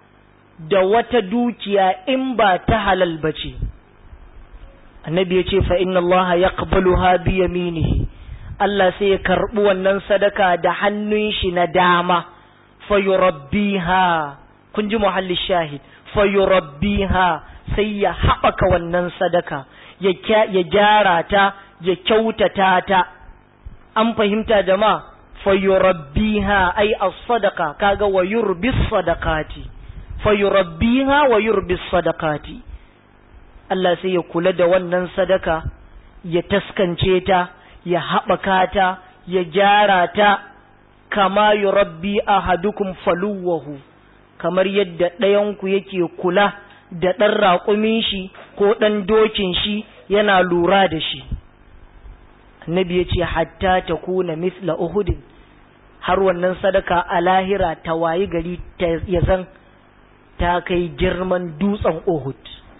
da wata dukiya in ba ta halal bace annabi ya ce fa inna Allah yaqbaluha bi yaminihi Allah sai ya karbi wannan sadaka da hannun shi na dama fa yurabbiha kun ji muhalli shahid fayurabbiha sai ya haɓaka wannan sadaka ya gyara ta ya kyautata ta an fahimta jama'a fayurabbiha ai as-sadaqa kaga wa yurbis sadaqati fayurabbiha wa yurbis sadaqati Allah sai ya kula da wannan sadaka ya taskance ta ya haɓaka ta ya gyara ta kama yurabbi ahadukum faluwahu kamar yadda ɗayanku yake kula da ɗan raƙumin shi ko ɗan dokin shi yana lura da shi annabi ya ce hatta ta kuna misla uhudin har wannan sadaka a lahira ta wayi gari ya zan ta kai girman dutsen uhud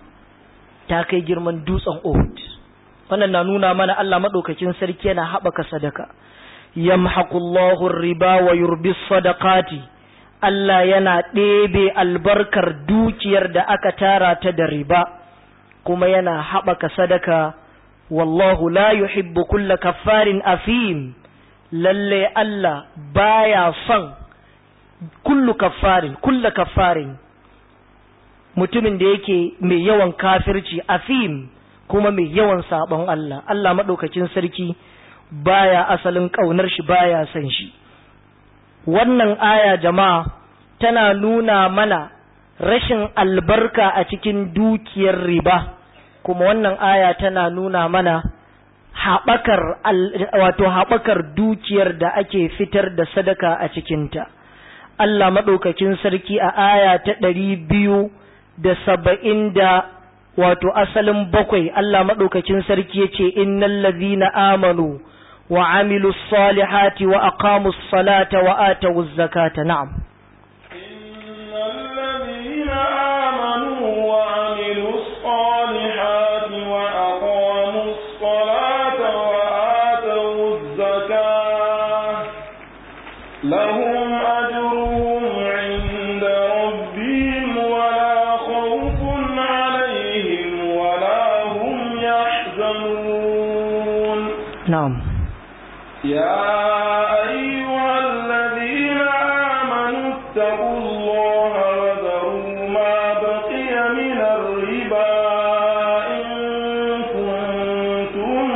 ta kai girman dutsen uhud wannan na nuna mana Allah maɗaukakin sarki yana haɓaka sadaka yamhaqullahu riba wa yurbis sadaqati Allah yana ɗebe albarkar dukiyar da aka tara ta da riba kuma yana haɓaka sadaka wallahu la yuhibbu kulla kaffarin afim lalle Allah baya son kullu kaffarin kulla kaffarin mutumin da yake mai yawan kafirci afim kuma mai yawan sabon Allah Allah maɗaukacin sarki baya asalin ƙaunar shi baya son shi wannan aya jama'a tana nuna mana rashin albarka a cikin dukiyar riba kuma wannan aya tana nuna mana haɓakar wato haɓakar dukiyar da ake fitar da sadaka a cikinta Allah maɗaukakin sarki a aya ta ɗari biyu da saba'in da wato asalin bakwai Allah maɗaukakin sarki ya ce innal ladhina amanu وعملوا الصالحات وأقاموا الصلاة وآتوا الزكاة نعم إن الذين آمنوا وعملوا الصالحات وأقاموا الصلاة وآتوا الزكاة لهم أجرهم عند ربهم ولا خوف عليهم ولا هم يحزنون نعم يا أيها الذين آمنوا اتقوا الله وذروا ما بقي من الربا إن كنتم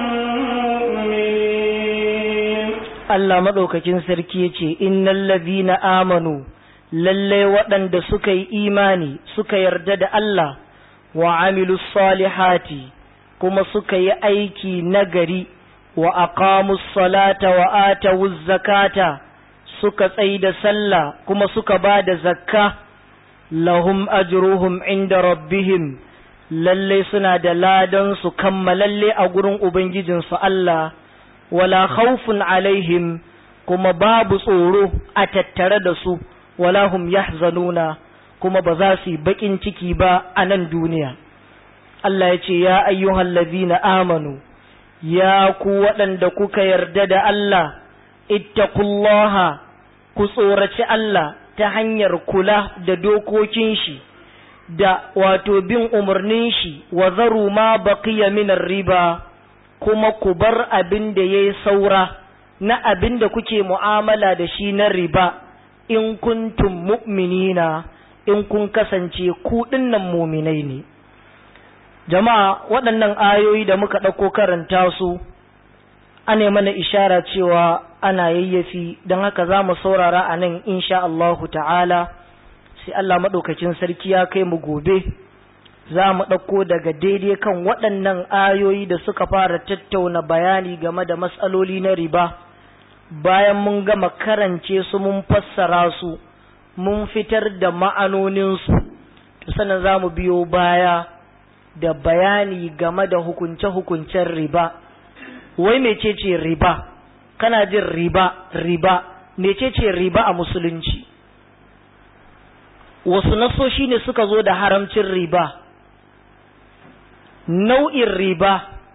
مؤمنين Allah maɗaukakin sarki ya ce, Innan lazina amanu, lalle waɗanda suka yi imani suka yarda da Allah wa amilu salihati kuma suka yi aiki nagari wa aqamus salata wa atawuz zakata suka tsayi da sallah kuma suka ba da zakka lahum ajruhum inda rabbihim lalle suna da ladan su kammalalle a gurin ubangijinsu Allah wala khawfun alaihim kuma babu tsoro a tattare da su wala hum yahzanuna kuma ba za su yi bakin ciki ba a nan duniya Allah ya ce ya ayyuhal ladina amanu ya ku waɗanda kuka yarda da Allah ittaqullaha ku tsoraci Allah ta hanyar kula da dokokin shi da wato bin umarnin shi wa zaru ma baqiya min riba kuma ku bar abin da yayi saura na abin da kuke mu'amala da shi na riba in kuntum mu'minina in kun kasance ku dinnan muminai ne jama'a waɗannan ayoyi da muka ɗauko karanta su ana mana ishara cewa ana yayyafi don haka za mu saurara a nan insha Allahu ta'ala sai Allah maɗaukacin sarki ya kai mu gobe za mu ɗauko daga daidai kan waɗannan ayoyi da suka fara tattauna bayani game da matsaloli na riba bayan mun gama karance su mun fassara su mun fitar da ma'anoninsu to sannan za mu biyo baya da bayani game da hukunce-hukuncen riba wai mecece riba kana jin riba riba mecece riba a musulunci wasu nasoshi ne suka zo da haramcin riba nau'in riba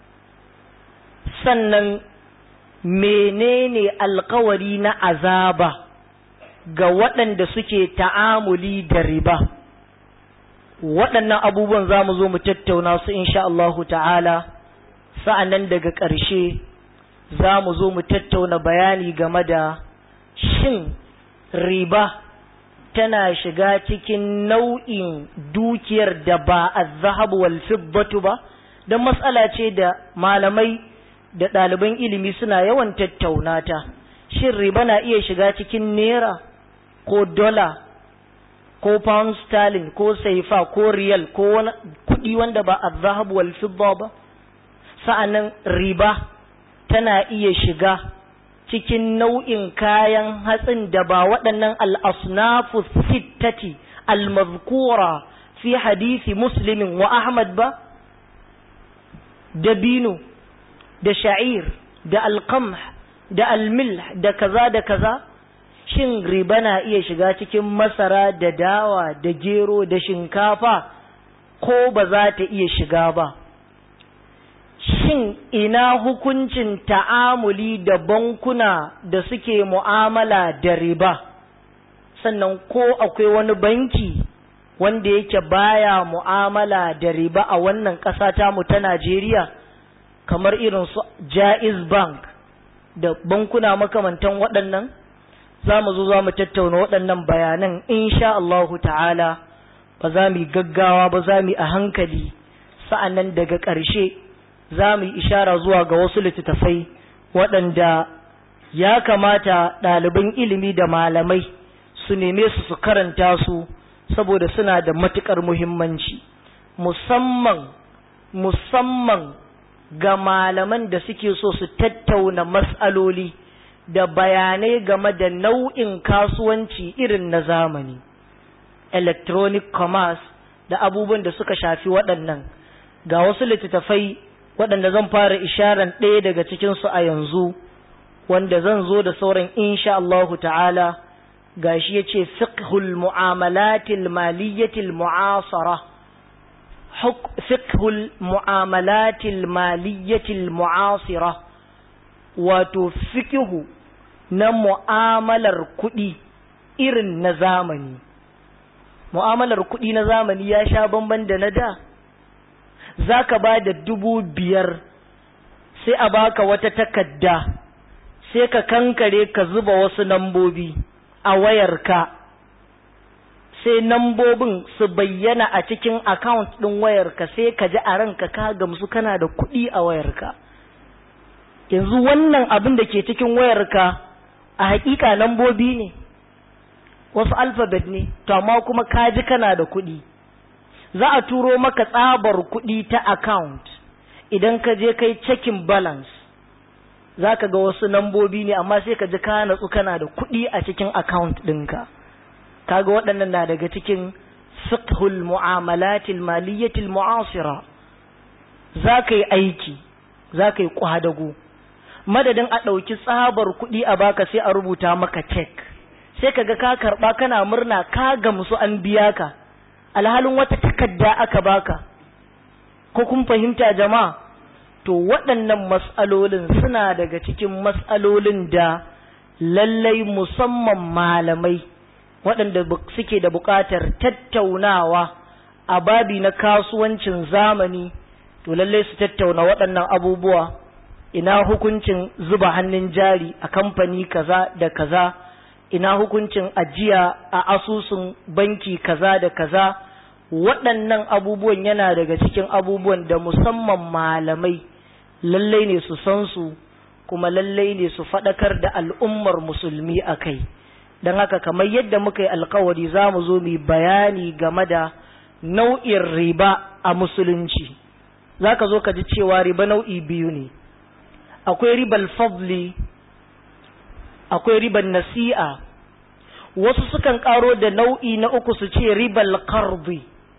sannan menene alkawari na azaba ga waɗanda suke ta'amuli da riba waɗannan abubuwan za mu zo mu tattauna su insha Allahu ta'ala sa'annan daga ƙarshe za mu zo mu tattauna bayani game da shin riba tana shiga cikin nau'in dukiyar da ba a zahabu wal fiddatu ba don matsala ce da malamai da ɗaliban ilimi suna yawan tattauna ta shin riba na iya shiga cikin naira ko dola ko pound sterling ko saifa ko riyal ko wani kuɗi wanda ba a zahabu wal fidda ba sa'annan riba tana iya shiga cikin nau'in kayan hatsin da ba waɗannan al'asnafu sittati al-mazkura fi hadisi muslimin wa ahmad ba dabino da sha'ir da alqamh da almilh da kaza da kaza shin riba na iya shiga cikin masara da dawa da gero da shinkafa ko ba za ta iya shiga ba shin ina hukuncin ta'amuli da bankuna da suke mu'amala da riba sannan ko akwai wani banki wanda yake baya mu'amala da riba a wannan ƙasa tamu ta Najeriya kamar irin su Jaiz Bank da bankuna makamantan waɗannan za mu zo za mu tattauna waɗannan bayanan insha Allahu ta'ala ba za mu yi gaggawa ba za mu yi a hankali sa'annan daga ƙarshe za mu yi ishara zuwa ga wasu littattafai waɗanda ya kamata ɗaliban ilimi da malamai su neme su su karanta su saboda suna da matuƙar muhimmanci musamman musamman ga malaman da suke so su tattauna matsaloli da bayanai game da nau'in kasuwanci irin na zamani electronic commerce da abubuwan da suka shafi waɗannan ga wasu littattafai waɗanda zan fara isharan ɗaya daga cikinsu a yanzu wanda zan zo da sauran insha Allahu ta'ala gashi ya ce fiqhul mu'amalatil maliyyatil mu'asara fiqhul mu'amalatil maliyyatil mu'asira wato fiqhu na mu'amalar kuɗi irin na zamani mu'amalar kuɗi na zamani ya sha bamban da na da za ka ba da dubu biyar sai a baka wata takadda sai ka kankare ka zuba wasu nambobi a wayarka sai nambobin su bayyana a cikin account ɗin wayarka sai ka ji a ranka ka gamsu kana da kuɗi a wayarka yanzu wannan abin da ke cikin wayarka a hakika nambobi ne wasu alfabet ne to amma kuma ka ji kana da kuɗi za a turo maka tsabar kuɗi ta account idan ka je kai checking balance za ka ga wasu nambobi ne amma sai ka ji ka natsu kana da kuɗi a cikin account ɗinka kaga waɗannan na daga cikin fiqhul mu'amalatil maliyatil mu'asira za ka yi aiki za ka yi kwadago madadin a ɗauki tsabar kuɗi a baka sai a rubuta maka cek sai ka ga ka karɓa kana murna ka gamsu an biya ka alhalin wata takarda aka baka ko kun fahimta jama'a to waɗannan mas'alolin suna daga cikin mas'alolin da lallai musamman malamai waɗanda suke da buƙatar tattaunawa a babi na kasuwancin zamani to lallai su tattauna waɗannan abubuwa ina hukuncin zuba hannun jari a kamfani kaza da kaza ina hukuncin ajiya a asusun banki kaza da kaza waɗannan abubuwan yana daga cikin abubuwan da musamman malamai lallai ne su san su kuma lallai ne su faɗakar da al'ummar musulmi a kai don haka kamar yadda muka yi alkawari za mu zo mu bayani game da nau'in riba a musulunci za ka zo ka ji cewa riba nau'i biyu ne akwai ribal fadli akwai riban nasi'a wasu sukan karo da nau'i na uku su ce ribal qardi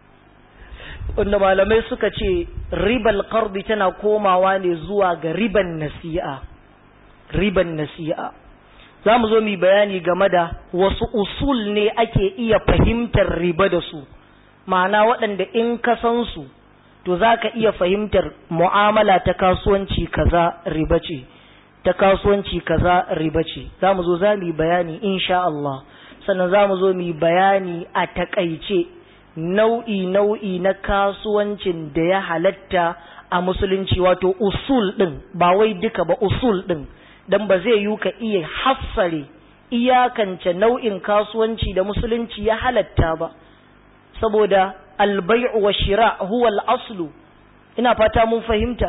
wanda malamai suka ce ribal qardi tana komawa ne zuwa ga riban nasi'a riban nasi'a za mu zo mu bayani game da wasu usul ne ake iya fahimtar riba da su ma'ana waɗanda in ka san su to za ka iya fahimtar mu'amala ta kasuwanci kaza riba ce ta kasuwanci kaza riba ce za mu zo za mu yi bayani insha Allah sannan za mu zo mu yi bayani a takaice nau'i nau'i na kasuwancin da ya halatta a musulunci wato usul ɗin ba wai duka ba usul ɗin don ba zai yi ka iya hassare iyakance nau'in kasuwanci da musulunci ya halatta ba saboda albai'u wa shira huwa al-aslu ina fata mun fahimta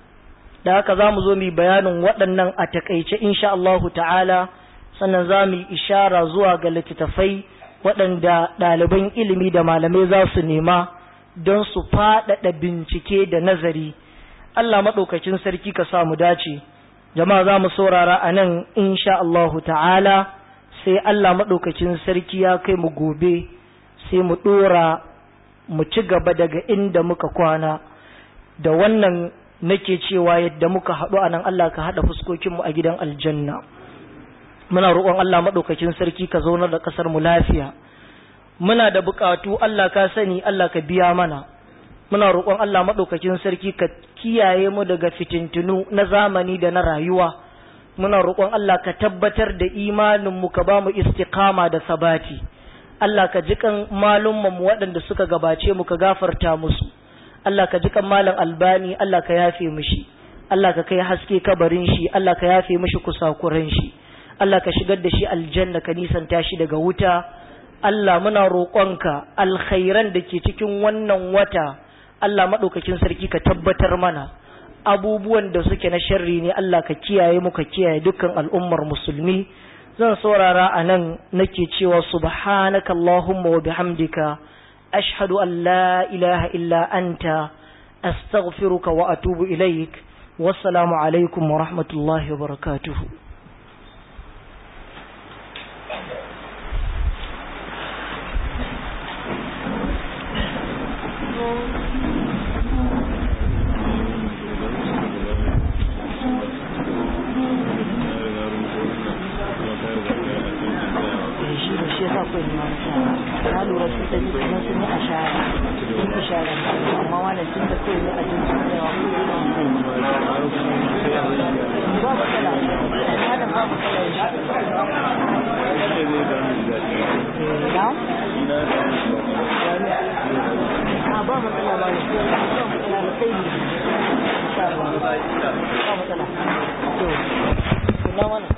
da haka za mu zo mu bayanin waɗannan a takaice insha Allahu ta'ala sannan za mu yi ishara zuwa ga littattafai waɗanda ɗaliban ilimi da malamai za su nema don su faɗaɗa bincike da nazari Allah maɗaukacin sarki ka sa mu dace jama'a za mu saurara a nan insha Allahu ta'ala sai Allah maɗaukacin sarki ya kai mu gobe sai mu ɗora mu ci gaba daga inda muka kwana da wannan nake cewa yadda muka haɗu a nan Allah ka haɗa fuskokinmu a gidan aljanna muna roƙon Allah maɗaukakin sarki ka zaunar da ƙasar mu lafiya muna da buƙatu Allah ka sani Allah ka biya mana muna roƙon Allah maɗaukakin sarki ka kiyaye mu daga fitintunu na zamani da na rayuwa muna roƙon Allah ka tabbatar da imanin mu ka ba mu istiqama da sabati Allah ka jikan malumman mu waɗanda suka gabace mu ka gafarta musu Allah ka jikan malam albani Allah ka yafe mishi Allah ka kai haske kabarin shi Allah ka yafe mishi kusakuran shi Allah ka shigar da shi aljanna ka nisanta shi daga wuta Allah muna roƙonka alkhairan da ke cikin wannan wata Allah maɗaukakin sarki ka tabbatar mana abubuwan da suke na sharri ne Allah ka kiyaye mu ka kiyaye dukkan al'ummar musulmi zan saurara a nan nake cewa subhanaka Allahumma wa bihamdika ashhadu an la ilaha illa anta astaghfiruka wa atubu ilaik wassalamu alaikum wa rahmatullahi wa barakatuhu akwai ma na lura sun tafi kuma sun yi ashara sun yi ishara amma wannan tun da kawai ne a jin sun yawa ba matsala malam ba matsala insha na a ba matsala ba ne ba matsala da kai ne insha Allah ba matsala to kuna wannan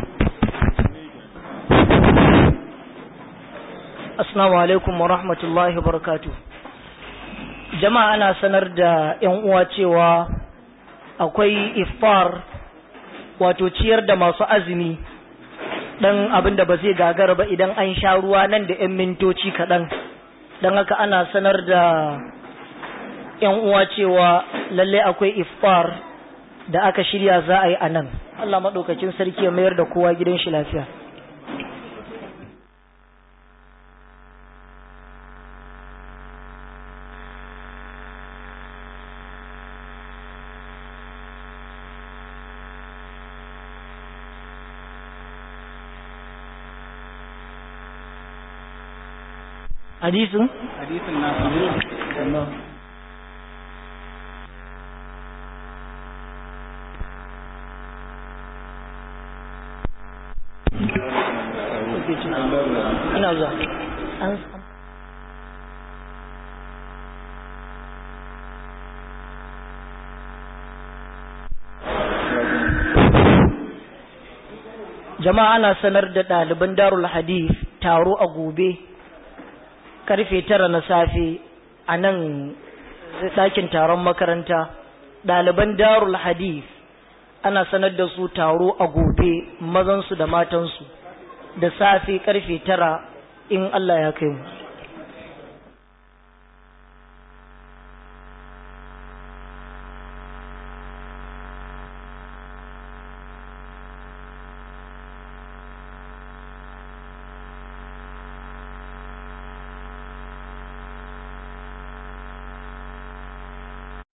Assalamu alaikum wa rahmatullahi wa barakatu. Jama'a ana sanar da ‘yan uwa cewa akwai iftar wato ciyar da masu azumi ɗan abin da ba zai gagara ba idan an sha ruwa nan da ‘yan mintoci kaɗan. Don haka ana sanar da ‘yan uwa cewa lallai akwai iftar da aka shirya za a yi a nan. Allah maɗaukacin sarki ya mayar da kowa gidan shi lafiya hadisin hadisin na ina zuwa an jama'a ana sanar da ɗaliban darul hadith taro a gobe karfe tara na safe a nan ɗakin taron makaranta ɗaliban darul hadith ana sanar da su taro a gobe mazansu da matansu da safe karfe tara in Allah ya kai mu